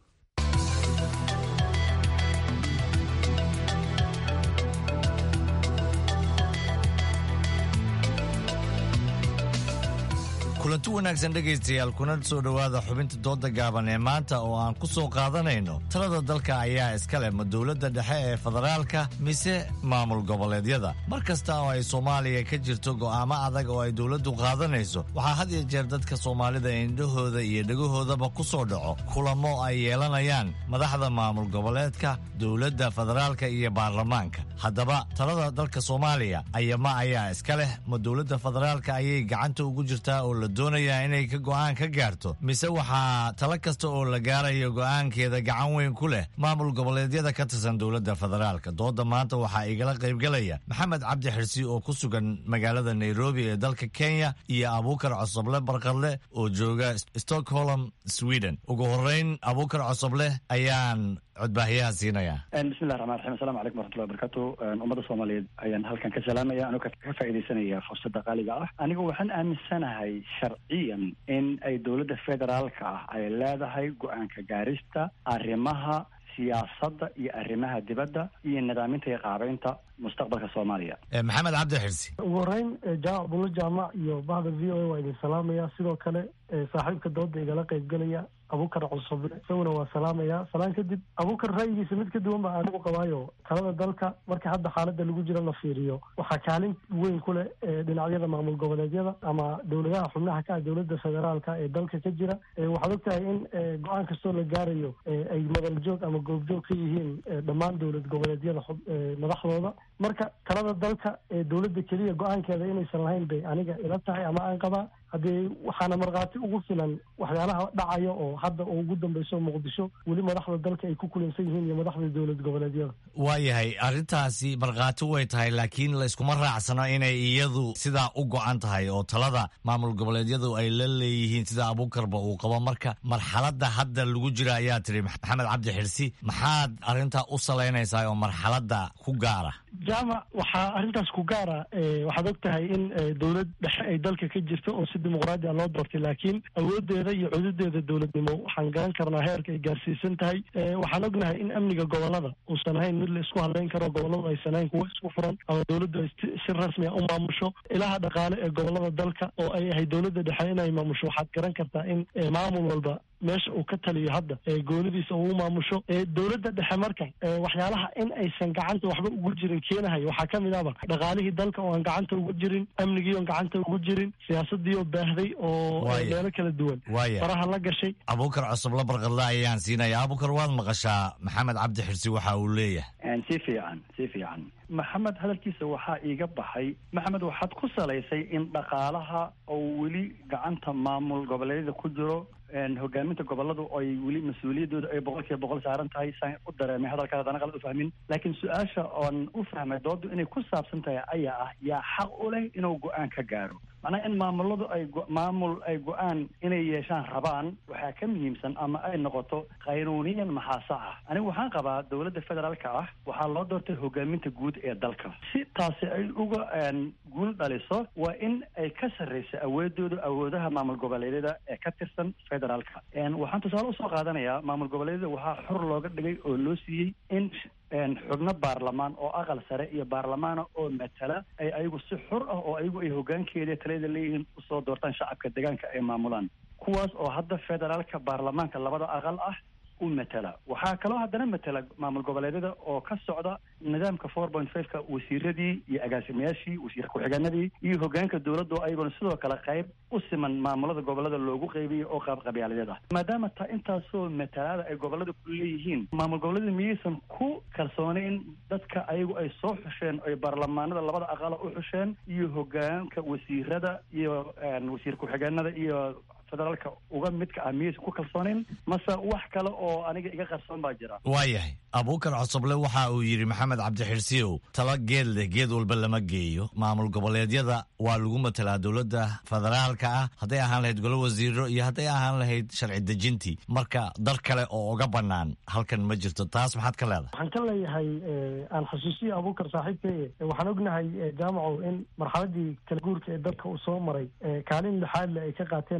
B: kulanti wanaagsan dhegaystayaal kuna soo dhowaada xubinta dooda gaaban ee maanta oo aan ku soo qaadanayno talada dalka ayaa iska leh ma dowladda dhexe ee federaalka mise maamul goboleedyada mar kasta oo ay soomaaliya ka jirto go'aamo adag oo ay dowladdu qaadanayso waxaa had iyo jeer dadka soomaalida indhahooda iyo dhegahoodaba ku soo dhaco kulamo ay yeelanayaan madaxda maamul goboleedka dowladda federaalka iyo baarlamaanka haddaba talada dalka soomaaliya ayama ayaa iska leh ma dowladda federaalka ayay gacanta ugu jirtaa oo la doonayaa inay ka go'aan ka gaarto mise waxaa talo kasta oo la gaarayo go'aankeeda gacan weyn ku leh maamul goboleedyada ka tirsan dowladda federaalka dooda maanta waxaa igala qaybgalaya maxamed cabdi xirsi oo ku sugan magaalada nairobi ee dalka kenya iyo abuukar cosoble barqadle oo jooga stockholm sweden ugu horeyn abuukar cosoble ayaan codbaahiyaha siinaya
O: bismillahi raxmaan raxiim asalamu calaykum waraxmatullahi wabarakatu ummadda soomaaliyeed ayaan halkan ka salaamaya anoo ka faa'iidaysanaya fursadda qaaliga ah anigu waxaan aaminsanahay sharciyan in ay dowladda federaalka ah ay leedahay go-aanka gaarista arrimaha siyaasadda iyo arrimaha dibadda iyo nidaaminta iyo qaabeynta mustaqbalka soomaaliya
B: maxamed cabdi xirsi
P: ugu horeyn jaamac bulo jaamac iyo bahda v o a waa idin salaamaya sidoo kale saaxiibka dooda igala qaybgelaya abuukar cusuble isaguna waa salaamaya salaan kadib abuukar ra'yigiisa mid ka duwan baa anigu qabaayo talada dalka marka hadda xaalada lagu jiro la fiiriyo waxaa kaalin weyn ku leh dhinacyada maamul goboleedyada ama dowladaha xubnaha ka ah dowladda federaalka ee dalka ka jira waxaad ogtahay in go-aan kastoo la gaarayo ay madal joog ama goobjoog ka yihiin dhammaan dowlad goboleedyada madaxdooda marka talada dalka ee dowladda keliya go-aankeeda inaysan lahayn bay aniga ila tahay ama aan qabaa haddee waxaana markhaati ugu filan waxyaalaha dhacaya oo hadda oo ugu dambeyso muqdisho weli madaxda dalka ay ku kulansan yihiin iyo madaxda dowlad goboleedyada
B: waayahay arrintaasi markhaati way tahay laakiin layskuma raacsano inay iyadu sidaa u go-an tahay oo talada maamul goboleedyadu ay la leeyihiin sida abuukarba uu qabo marka marxaladda hadda lagu jira ayaa tiri maxamed cabdi xirsi maxaad arrintaa u salaynaysaa oo marxaladda ku gaara
P: jaamac waxaa arrintaas ku gaara waxaad og tahay in dowlad dhexe ay dalka ka jirto oo si dimuqraadi a loo doortay laakiin awoodeeda iyo cududeeda dowladnimo waxaan garan karnaa heerka ay gaarsiisan tahay waxaan ognahay in amniga gobolada uusan ahayn mid la isku hadlayn karo goboladu aysan ahayn kuwo isku furan ama dowladdu ay si rasmi a u maamusho ilaha dhaqaale ee gobolada dalka oo ay ahay dowladda dhexe inay maamusho waxaad garan kartaa in maamul walba meesha uu ka taliyo hadda gooladiisa uu maamusho dowladda dhexe marka waxyaalaha in aysan gacanta waxba ugu jirin keenahayo waxaa ka mid ahba dhaqaalihii dalka oo aan gacanta ugu jirin amnigii oon gacanta ugu jirin siyaasadii oo baahday oo meelo kala duwan faraha la gashay
B: abuukar cusub la barqadle ayaan siinaya abuukar waad maqashaa maxamed cabdi xirsi waxa uu leeyahay
O: si fiican si fiican maxamed hadalkiisa waxaa iiga baxay maxamed waxaad ku salaysay in dhaqaalaha oo weli gacanta maamul goboleedyada ku jiro hogaaminta goboladu ay weli mas-uuliyaddooda ay boqol kiiba boqol saaran tahay saan u dareemay hadalkaas haddana qalad u fahmin laakiin su-aasha oon u fahmay doodu inay ku saabsan tahay ayaa ah yaa xaq u leh inuu go-aan ka gaaro macnaha in maamuladu ay maamul ay go-aan inay yeeshaan rabaan waxaa ka muhiimsan ama ay noqoto qaynuuniyan maxaa sax ah anigu waxaan qabaa dowladda federaalka ah waxaa loo doortay hogaaminta guud ee dalka si taasi ay uga guul dhaliso waa in ay ka sarreyso awoodooda awoodaha maamul goboleedyada ee ka tirsan federaalka waxaan tusaale usoo qaadanayaa maamul goboleedyada waxaa xor looga dhigay oo loo siiyey in xubno baarlamaan oo aqal sare iyo baarlamaana oo matala ay ayagu si xor ah oo ayagu ay hogaankeeda taliyada leeyihiin usoo doortaan shacabka deegaanka ay maamulaan kuwaas oo hadda federaalka baarlamaanka labada aqal ah u matala waxaa kaloo haddana matala maamul goboleedyada oo ka socda nidaamka four point fiveka wasiiradii iyo agaasimayaashii wasiir ku-xigeenadii iyo hogaanka dowladda ayaguna sidoo kale qayb u siman maamulada gobolada loogu qeybiyey oo qaab qabyaaladeed ah maadaama taa intaasoo matalaada ay gobolada ku leeyihiin maamul goboleeda miyaysan ku kalsoonayn dadka ayagu ay soo xusheen ay baarlamaanada labada aqala u xusheen iyo hogaanka wasiirada iyo wasiir ku-xigeenada iyo federaalka uga midka ah miyaysan ku kalsoonayn mase wax kale oo aniga iga qarsoon baa jira
B: waayahay abuukar cosoble waxa uu yidhi maxamed cabdixirsiyow tala geed leh geed walba lama geeyo maamul goboleedyada waa lagu matalaa dowladda federaalka ah hadday ahaan lahayd golo wasiiro iyo hadday ahaan lahayd sharci dejintii marka dar kale oo uga bannaan halkan ma jirto taas maxaad ka leedahay
P: waxaan ka leeyahay aan xasuusiya abuukar saaxiibkay waxaan ognahay jaamacow in marxaladii kala guurka ee dalka uu soo maray kaalin lixaad le ay ka qaateen madaxda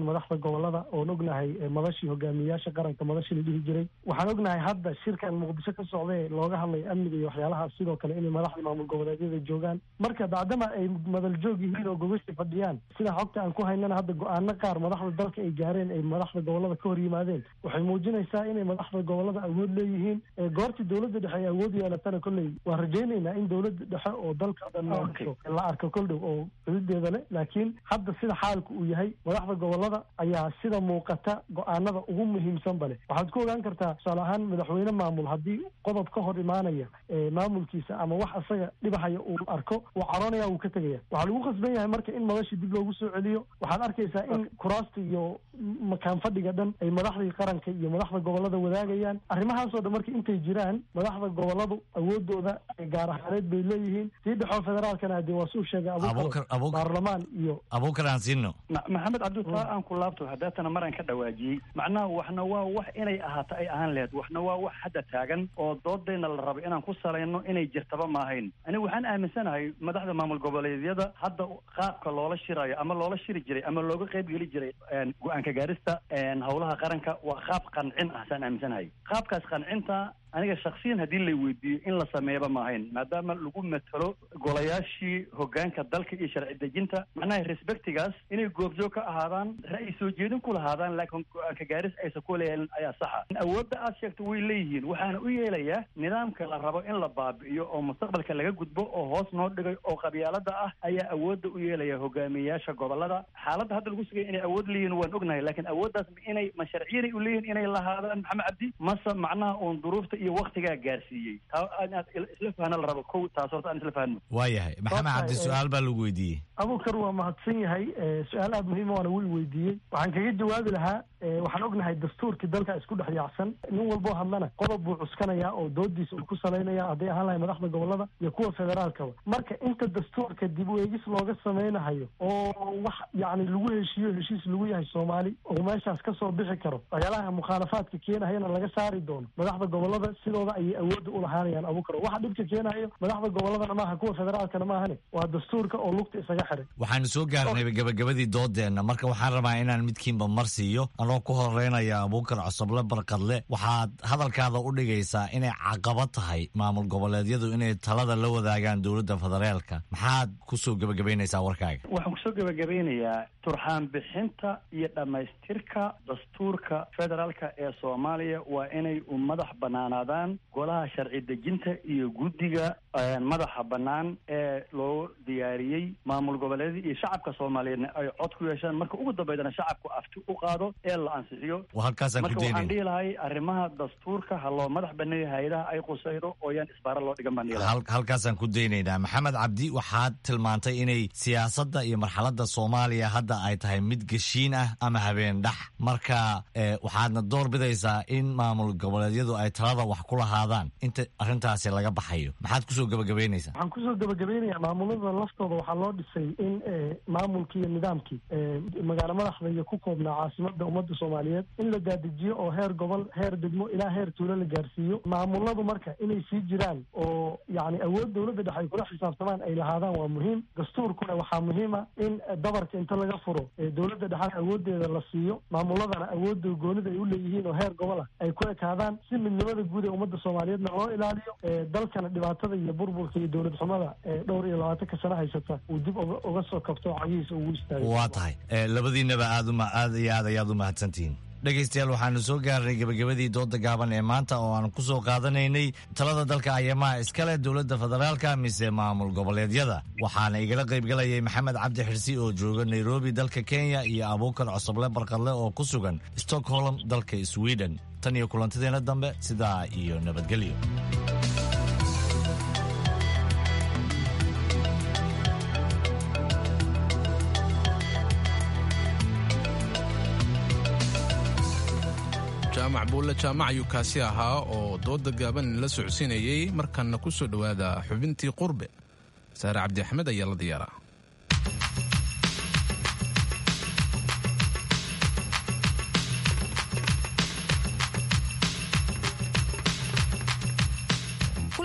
P: gobolada oon ognahay madashii hogaamiyayaasha qaranka madashii la dhihi jiray waxaan ognahay hadda shirkan muqdisho ka socda ee looga hadlayo amniga iyo waxyaalahaas sidoo kale inay madaxda maamul goboleedyada joogaan marka bacdama ay madal joog yihiin oo gogashii fadhiyaan sida xogta aan ku haynana hadda go-aano qaar madaxda dalka ay gaareen ay madaxda gobolada ka hor yimaadeen waxay muujinaysaa inay madaxda gobolada awood leeyihiin goortii dowladda dhexe ay awood yeelatana kolley waan rajaynaynaa in dowladda dhexe oo dalka dhan la arko kol dhow oo xuduudeeda leh laakiin hadda sida xaalku uu yahay madaxda gobolada ayaa sida muuqata go-aanada ugu muhiimsanba leh waxaad ku ogaan kartaa tusaale ahaan madaxweyne maamul haddii qodob ka hor imaanaya maamulkiisa ama wax isaga dhibahaya uu arko uu caroonaya uu ka tegaya waxaa lagu khasban yahay marka in madashii dib loogu soo celiyo waxaad arkaysaa in kuraasta iyo makaan fadhiga dhan ay madaxdii qaranka iyo madaxda gobolada wadaagayaan arrimahaasoo dhan marka intay jiraan madaxda goboladu awoodooda gaar ahaaneed bay leeyihiin tii dhexoo federaalkana dee waa suu sheegay abuukar baarlamaan iyo
B: abuukar aan siino
O: maxamed cabditaa aan ku laabto haddeetana maraan ka dhawaajiyey macnaha waxna waa wax inay ahaato ay ahaan laheyd waxna waa wax hadda taagan oo doodayna la rabo inaan ku salayno inay jirtaba maahayn anigu waxaan aaminsanahay madaxda maamul goboleedyada hadda qaabka loola shirayo ama loola shiri jiray ama looga qayb geli jiray go-aanka gaarista howlaha qaranka waa qaab qancin ah saan aaminsanahay qaabkaas qancinta aniga shaksiyan haddii lay weydiiyo in la sameeyaba maahayn maadaama lagu matalo golayaashii hogaanka dalka iyo sharci dejinta macnaha respectigaas inay goobjoog ka ahaadaan ra'yi soo jeedin ku lahaadaan laakiin go-aanka gaaris aysan ku leeyahin ayaa saxa awoodda aad sheegto way leeyihiin waxaana u yeelayaa nidaamka la rabo in la baabi'iyo oo mustaqbalka laga gudbo oo hoos noo dhigay oo qabyaalada ah ayaa awoodda u yeelaya hogaamiyeyaasha gobolada xaaladda hadda lagu sugaya inay awood leeyihin waan ognahay laakiin awooddaas inay ma sharciyanay u leeyihin inay lahaadaan maxamed cabdi mase macnaha uun duruufta iyo waktigaa gaarsiiyey taa inaad isla fahna la rabo kow taas horta aan isla fahno
B: waayahay maxamed cabdi su-aal baa lagu weydiiyey
P: abuukar waa mahadsan yahay su-aal aada muhiima waana wii weydiiyey waxaan kaga jawaabi lahaa waxaan ognahay dastuurkii dalka isku dhex yaacsan nin walboo hadlana qodob buu cuskanayaa oo doodiisa uu ku salaynaya hadday ahaan lahay madaxda gobolada iyo kuwa federaalkaba marka inta dastuurka dib u eegis looga sameynahayo oo wax yacni lagu heshiiyo heshiis lagu yahay soomaali oo meeshaas kasoo bixi karo waxyaalaha mukhaalafaadka keenahayana laga saari doono madaxda gobolada sidooda ayay awoodda u lahaanayaan abuukar waxa dhibka keenayo madaxda goboladana maaha kuwa federaalkana maahane waa dastuurka oo lugta isaga xiray
B: waxaanu soo gaarnay gabagabadii doodeenna marka waxaan rabaa inaan midkiinba mar siiyo anoo ku horeynaya abuukar cosoble barkadle waxaad hadalkaada u dhigaysaa inay caqabad tahay maamul goboleedyadu inay talada la wadaagaan dowladda federaalka maxaad kusoo gebagabaynaysaa warkaaga
O: waxaan kusoo gebagabeynayaa turxaan bixinta iyo dhammaystirka dastuurka federaalka ee soomaaliya waa inay u madax banaanaadaan golaha sharci dejinta iyo guddiga madaxa bannaan ee loo diyaariyey maamul goboleedyada iyo shacabka soomaaliyeedna ay cod ku yeeshaan marka ugu dambeydana shacabku afti u qaado ee la ansixiyo
B: halkaasaan ku
O: marka waxaan
B: daynayna
O: dhihi lahay arrimaha dastuurka ha loo madax baneeyo hay-adaha ay qusaydo oo yaan isbaara loo dhigan baan dhihi lahay
B: Hal- halkaasaan ku daynaynaa maxamed cabdi waxaad tilmaantay inay siyaasadda iyo marxaladda soomaaliya hadda ay tahay mid geshiin ah ama habeen dhax marka eh, waxaadna door bidaysaa in maamul goboleedyadu ay talada wax ku lahaadaan inta arrintaasi laga baxayo maxaad kusoo gebagabaynaysaa
P: waxaan kusoo gabagabeynayaa maamulada laftooda waxaa loo dhisay in eh, maamulkii iyo nidaamkii eh, magaalo madaxda iyo ku koobnaa caasimada ummadda soomaaliyeed in la daadijiyo oo heer gobol heer degmo ilaa heer tuulo la gaarsiiyo maamuladu marka inay sii jiraan oo yacni awood dowladda dhexe ay kula xisaabtamaan ay lahaadaan waa muhiim dastuurkuna waxaa muhiima in eh, dabarka inta laga furo eh, dowladda dhexena awoodeeda la siiyo maamuladana awoodda goonida ay u leeyihiin oo heer gobol ah ay ku ekaadaan si midnimada guud ee ummadda soomaaliyeedna loo ilaaliyo eh, dalkana dhibaatada iyo burburka iyo dowlad xumada ee dhowr iyo labaatanka sano haysata uu dib uga uga soo kabto oo cagihiisa ugu istaago
B: waa tahay Eh, labadiinaba aad uma aad iyo aad ayaad u mahadsantihiin dhegaystayaal waxaanu soo gaarnay gebagabadii dooda gaaban ee maanta oo aan ku soo qaadanaynay talada dalka ayamaha iskale dowladda federaalka mise maamul goboleedyada waxaana igala qaybgalayay maxamed cabdi xirsi oo jooga nairobi dalka kenya iyo abuukar cosoble barkadle oo ku sugan stockholm dalka sweden tan iyo kulantadeena dambe sidaa iyo nabadgelyo
A: jaamac buulle jaamac ayuu kaasi ahaa oo dooda gaaban la socodsiinayey markanna ku soo dhowaada xubintii qurbe saare cabdi axmed ayaa la diyaaraa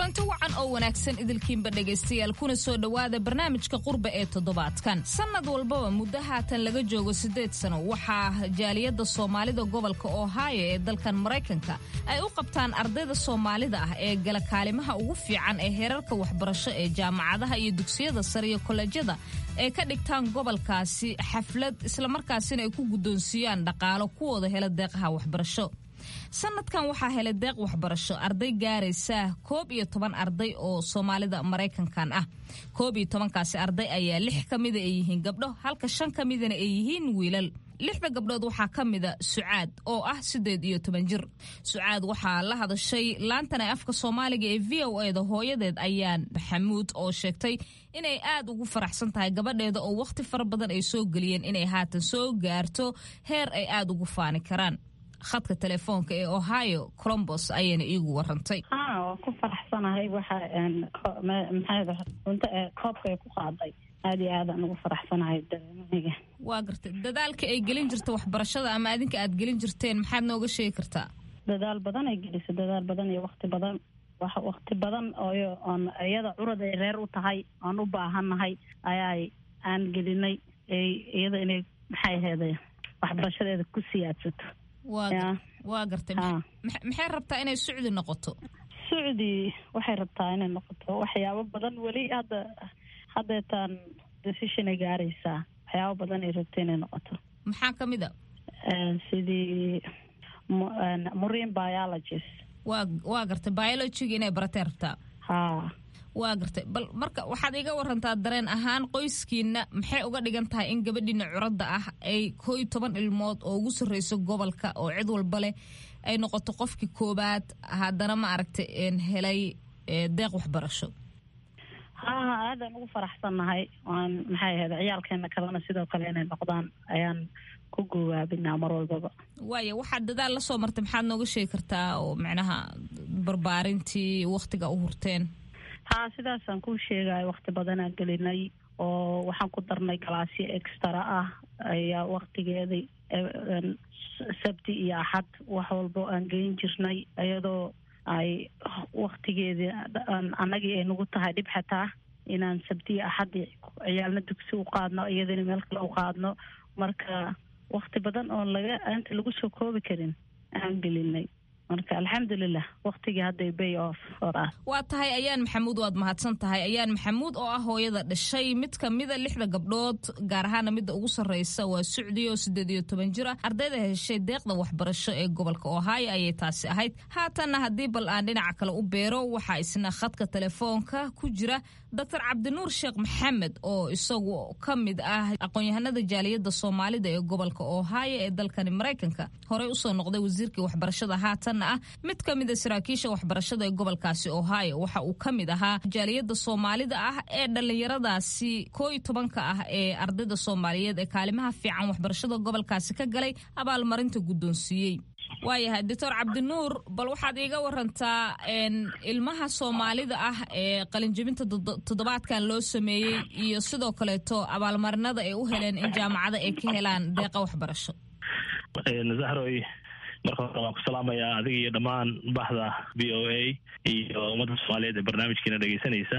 Q: kulanti wacan oo wanaagsan idilkiinba dhegaystayaal kuna soo dhowaada barnaamijka qurba ee toddobaadkan sannad walbaba muddo haatan laga joogo siddeed sano waxaa jaaliyadda soomaalida gobolka ohio ee dalkan maraykanka ay u qabtaan ardayda soomaalida ah ee gala kaalimaha ugu fiican ee heerarka waxbarasho ee jaamacadaha iyo dugsiyada sare iyo kollejyada ay ka dhigtaan gobolkaasi xaflad islamarkaasina ay ku guddoonsiiyaan dhaqaalo kuwooda hela deeqaha waxbarasho sanadkan waxaa helay deeq waxbarasho arday gaaraysa koob iyo toban arday oo soomaalida maraykankan ah koob iyo tobankaasi arday ayaa lix ka mida ay yihiin gabdho halka shan ka midana ay yihiin wiilal lixda gabdhood waxaa ka mida sucaad oo ah siddeed iyo toban jir sucaad waxaa la hadashay laantan ee afka soomaaliga ee v o e da hooyadeed ayaan maxamuud oo sheegtay inay aad ugu faraxsan tahay gabadheeda oo wakhti fara badan ay soo geliyeen inay haatan soo gaarto heer ay aad ugu faani karaan khadka telefoonka ee ohio colombos ayayna iigu warantay
R: ha waa ku faraxsanahay waxa maxaa runta koobka ay ku qaaday aada iyo aadaan ugu faraxsanahay dareemahayga
Q: waa gartay dadaalka ay gelin jirta waxbarashada ama adinka aad gelin jirteen maxaad nooga sheegi kartaa
R: dadaal badan ay gelisay dadaal badan iyo wakti badan wax wakti badan ooyo oon iyada curad ay reer u tahay oon u baahannahay ayaa aan gelinay iyada inay maxay aheeday waxbarashadeeda ku siyaadsato
Q: waa gartay maxay rabtaa inay sucdi noqoto
R: sucdi waxay rabtaa inay noqoto waxyaabo badan weli hadda haddeetaan decisionay gaaraysaa waxyaabo badan ay rabta inay noqoto
Q: maxaa ka mid a
R: sidii marine biologist
Q: waa waa gartay biologiga inay baratay rabtaa
R: ha
Q: waa gartay bal marka waxaad iga warantaa dareen ahaan qoyskiina maxay uga dhigan tahay in gabadhiina curadda ah ay koo iyo toban ilmood oo ugu sarreyso gobolka oo cid walba leh ay noqoto qofkii koobaad haddana ma aragtay helay deeq waxbarasho
R: ha ha aadaan ugu faraxsannahay waan maxay ahayd ciyaalkeena kalena sidoo kale inay noqdaan ayaan ku gowaabinaa mar walbaba
Q: waaya waxaad dadaal la soo martay maxaad nooga sheegi kartaa oo macnaha barbaarintii wakhtiga u hurteen
R: ha sidaasaan kuu sheegaya wakti badanaan gelinay oo waxaan ku darnay galaasyo extra ah ayaa waktigeedii sabti iyo axad wax walbo aan geyn jirnay iyadoo ay waktigeedii annagii ay nagu tahay dhib xataa inaan sabti iyo axadii ciyaalna dugsi u qaadno iyadana meel kale u qaadno marka wakti badan oon laga inta lagu soo koobi karin aan gelinay marka alxamdulilah waktigii hadday bay off hor ah
Q: waa tahay ayaan maxamuud waad mahadsan tahay ayaan maxamuud oo ah hooyada dhashay mid ka mida lixda gabdhood gaar ahaana midda ugu sarreysa waa sucdi oo siddeed iyo toban jir ah ardayda heshay deeqda waxbarasho ee gobolka ohio ayay taasi ahayd haatanna haddii bal aan dhinaca kale u beero waxaa isna khadka telefoonka ku jira doctor cabdinuur sheekh maxamed oo isagu ka mid ah aqoon-yahanada jaaliyadda soomaalida ee gobolka ohio ee dalkani maraykanka horey usoo noqday wasiirkii waxbarashada haatanna ah mid ka mida saraakiisha waxbarashada ee gobolkaasi ohio waxa uu ka mid ahaa jaaliyadda soomaalida ah ee dhallinyaradaasi koo iyo tobanka ah ee ardayda soomaaliyeed ee kaalimaha fiican waxbarashada gobolkaasi ka galay abaalmarinta guddoonsiiyey waayahay doctor cabdinuur bal waxaad iiga warantaa ilmaha soomaalida ah ee qalinjebinta toddobaadkan loo sameeyey iyo sidoo kaleeto abaalmarinada ay u heleen in jaamacada ay ka helaan deeqa waxbarasho
S: zahroy marka hore waan ku salaamayaa adiga iyo dhammaan bahda v o a iyo ummadda soomaaliyeed ee barnaamijkiina dhegeysanaysa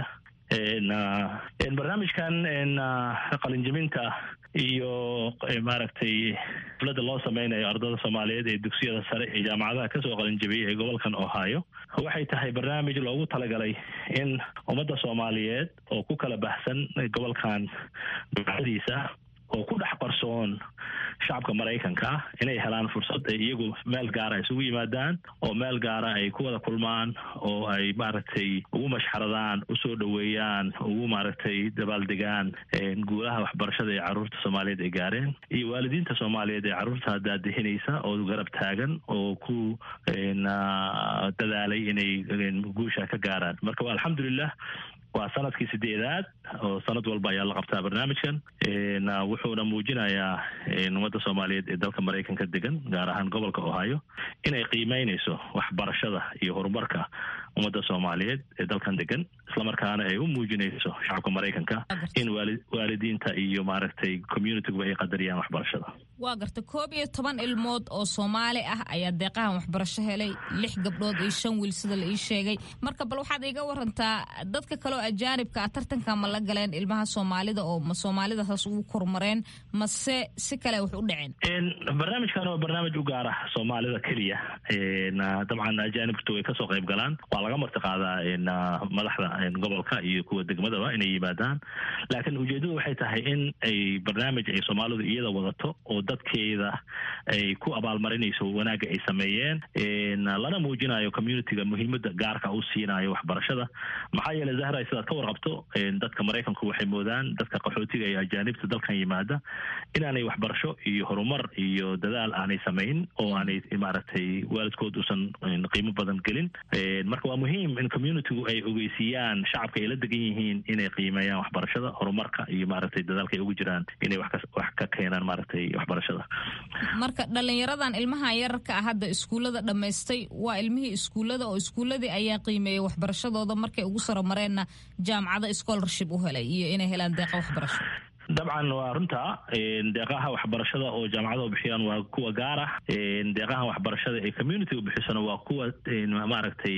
S: barnaamijkan qalinjebinta iyo maaragtay xafladda loo sameynayo ardada soomaaliyeed ee dugsiyada sare ee jaamacadaha kasoo qalinjebiyey ee gobolkan ohio waxay tahay barnaamij loogu talagalay in ummadda soomaaliyeed oo ku kala baxsan gobolkan ducadiisa oo ku dhex qarsoon shacabka maraykanka ah inay helaan fursad ay iyagu meel gaara isugu yimaadaan oo meel gaara ay ku wada kulmaan oo ay maaragtay ugu mashxaradaan usoo dhoweeyaan ugu maaragtay dabaaldegaan guulaha waxbarashada ee carruurta soomaaliyeed ay gaareen iyo waalidiinta soomaaliyeed ee carruurta daadihinaysa oo garab taagan oo ku dadaalay inay guusha ka gaaraan marka alxamdulilah waa sanadkii sideedaad oo sanad walba ayaa la qabtaa barnaamijkan wuxuuna muujinayaa ummadda soomaaliyeed ee dalka maraykanka degan gaar ahaan gobolka ohio inay qiimeynayso waxbarashada iyo horumarka ummadda soomaaliyeed ee dalkan degan islamarkaana ay u muujinayso shacabka maraykanka in waalidiinta iyo maaragtay communitiguba ay qadariyaan waxbarashada
Q: waa garta koob iyo toban ilmood oo soomaali ah ayaa deeqahan waxbarasho helay lix gabdhood iyo shan wiil sida la ii sheegay marka bal waxaad iiga warantaa dadka kaleoo ajaanibka ah tartanka ma la galeen ilmaha soomaalida oo ma soomaalida hoos ugu kormareen mase si kale wax u dhaceen
S: barnaamijkan waa barnaamij u gaar ah soomaalida keliya dabcan ajaanibtu way kasoo qayb galaan waa laga marti qaadaa madaxda gobolka iyo kuwa degmadaba inay yimaadaan laakiin ujeedadu waxay tahay in ay barnaamij ay soomaalidu iyada wadato oo dadkeeda ay ku abaalmarinayso wanaagga ay sameeyeen lana muujinayo communitiga muhiimada gaarka u siinayo waxbarashada maxaa yeeley zahra sidaad ka warqabto dadka maraykanku waxay moodaan dadka qaxootiga iyo ajaanibta dalkan yimaada inaanay waxbarasho iyo horumar iyo dadaal aanay samayn oo aanay maaragtay waalidkood uusan qiimo badan gelin marka waa muhiim in communitigu ay ogeysiiyaan shacabka ay la degan yihiin inay qiimeeyaan waxbarashada horumarka iyo maaragtay dadaalka ay ugu jiraan inay wax ka keenaan maaragtay waxbarashada
Q: marka dhalinyaradan ilmaha yararka ah hadda iskuullada dhammaystay waa ilmihii iskuullada oo iskuulladii ayaa qiimeeyay waxbarashadooda markay ugu saro mareenna jaamacado scholarship u helay iyo inay helaan deeqa waxbarasho
S: dabcan waa runta deeqaha waxbarashada oo jaamacadaha bixiyaan waa kuwa gaar ah deeqaha waxbarashada ee community u bixisana waa kuwa maaragtay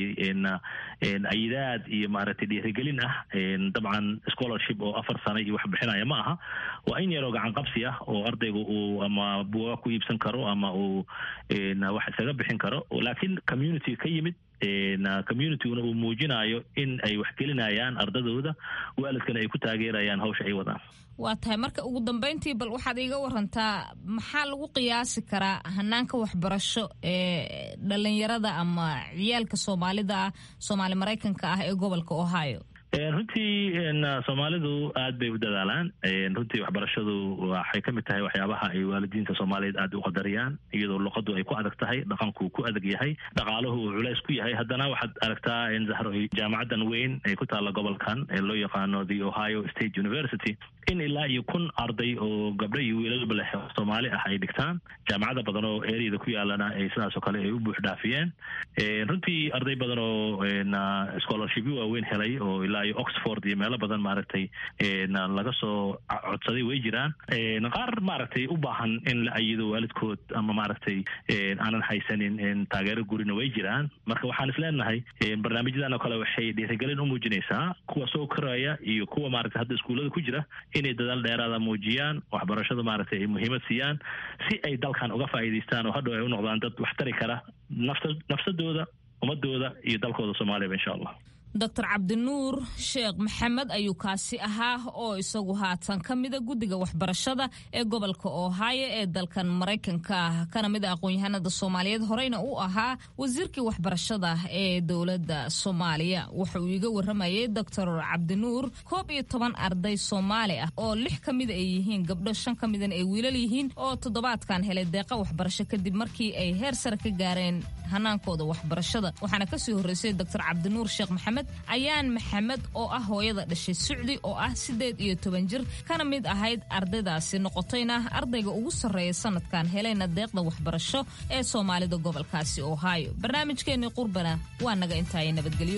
S: ayidaad iyo maaragtay dhiirigelin ah dabcan scholarship oo afar sano iyo wax bixinaya ma aha waa in yaroo gacan qabsi ah oo ardaygu uu ama buuga ku iibsan karo ama uu wax isaga bixin karo laakiin community ka yimid communityguna uu muujinayo in ay waxgelinayaan ardadooda waalidkana ay ku taageerayaan hawsha ay wadaan
Q: waa tahay marka ugu dambeyntii bal waxaad iiga warantaa maxaa lagu qiyaasi karaa hanaanka waxbarasho ee dhalinyarada ama ciyaalka soomaalida ah soomaali maraykanka ah ee gobolka ohio
S: runtii soomaalidu aad bay u dadaalaan runtii waxbarashadu waxay ka mid tahay waxyaabaha ay waalidiinta soomaaliyeed aad u qadariyaan iyadoo luqadu ay ku adag tahay dhaqanku ku adag yahay dhaqaaluhu uu culays ku yahay haddana waxaad aragtaa in zahro jaamacadan weyn ee ku taalla gobolkan ee loo yaqaano the ohio state university in ilaa iyo kun arday oo gabdho iyo wiilalba leh soomaali ah ay dhigtaan jaamacada badan oo eryada ku yaalana ay sidaas oo kale ay u buux dhaafiyeen runtii arday badan oo scholarshipyo waaweyn helay oo ilaa iyo oxford iyo meelo badan maaragtay laga soo codsaday way jiraan qaar maaragtay u baahan in la ayido waalidkood ama maaragtay aanan haysanin taageero gurina way jiraan marka waxaan isleenahay barnaamijyadan oo kale waxay dhiirigelin u muujinaysaa kuwa soo koraya iyo kuwa maaragtay hadda iskuullada ku jira inay dadaal dheeraada muujiyaan waxbarashada maaragtay ay muhiimad siiyaan si ay dalkan uga faa'iidaystaan oo hadhow ay u noqdaan dad wax tari kara nafta nafsadooda ummadooda iyo dalkooda soomaaliyaba insha allah
Q: doctor cabdinuur sheekh maxamed ayuu kaasi ahaa oo isagu haatan ka mida guddiga waxbarashada ee gobolka ohio ee dalkan maraykanka ah kana mid a aqoon-yahanada soomaaliyeed horeyna u ahaa wasiirkii waxbarashada ee dowladda soomaaliya wuxuu iiga waramayay doctor cabdinuur koob iyo toban arday soomaali ah oo lix ka mida ay yihiin gabdho shan ka midana ay wiilal yihiin oo toddobaadkan helay deeqa waxbarasho kadib markii ay heer sare ka gaareen hanaankooda waxbarashada waxaana kasii horreysay doctor cabdinuur sheekh maxamed ayaan maxamed oo ah hooyada dhashay sucdi oo ah siddeed iyo toban jir kana mid ahayd ardaydaasi noqotayna ardayga ugu sarreeya sanadkan helayna deeqda waxbarasho ee soomaalida gobolkaasi ohio barnaamijkeenii qurbana waa naga intaaya nabadgelyo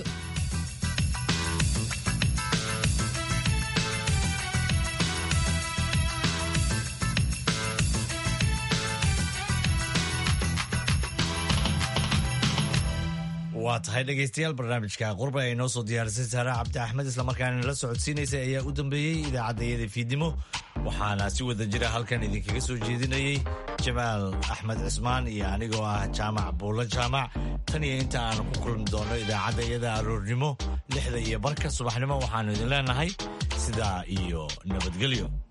B: waa tahay dhegaystayaal barnaamijka qurba ay noo soo diyaarisay saare cabdi axmed islamarkaana la socodsiinaysay ayaa u dambeeyey idaacadayada fiidnimo waxaana si wada jira halkan idinkaga soo jeedinayey jamaal axmed cismaan iyo anigoo ah jaamac buulo jaamac tan iyo inta aan ku kulmi doono idaacadayada aroornimo lixda iyo barka subaxnimo waxaanu idin leenahay sidaa iyo nabadgelyo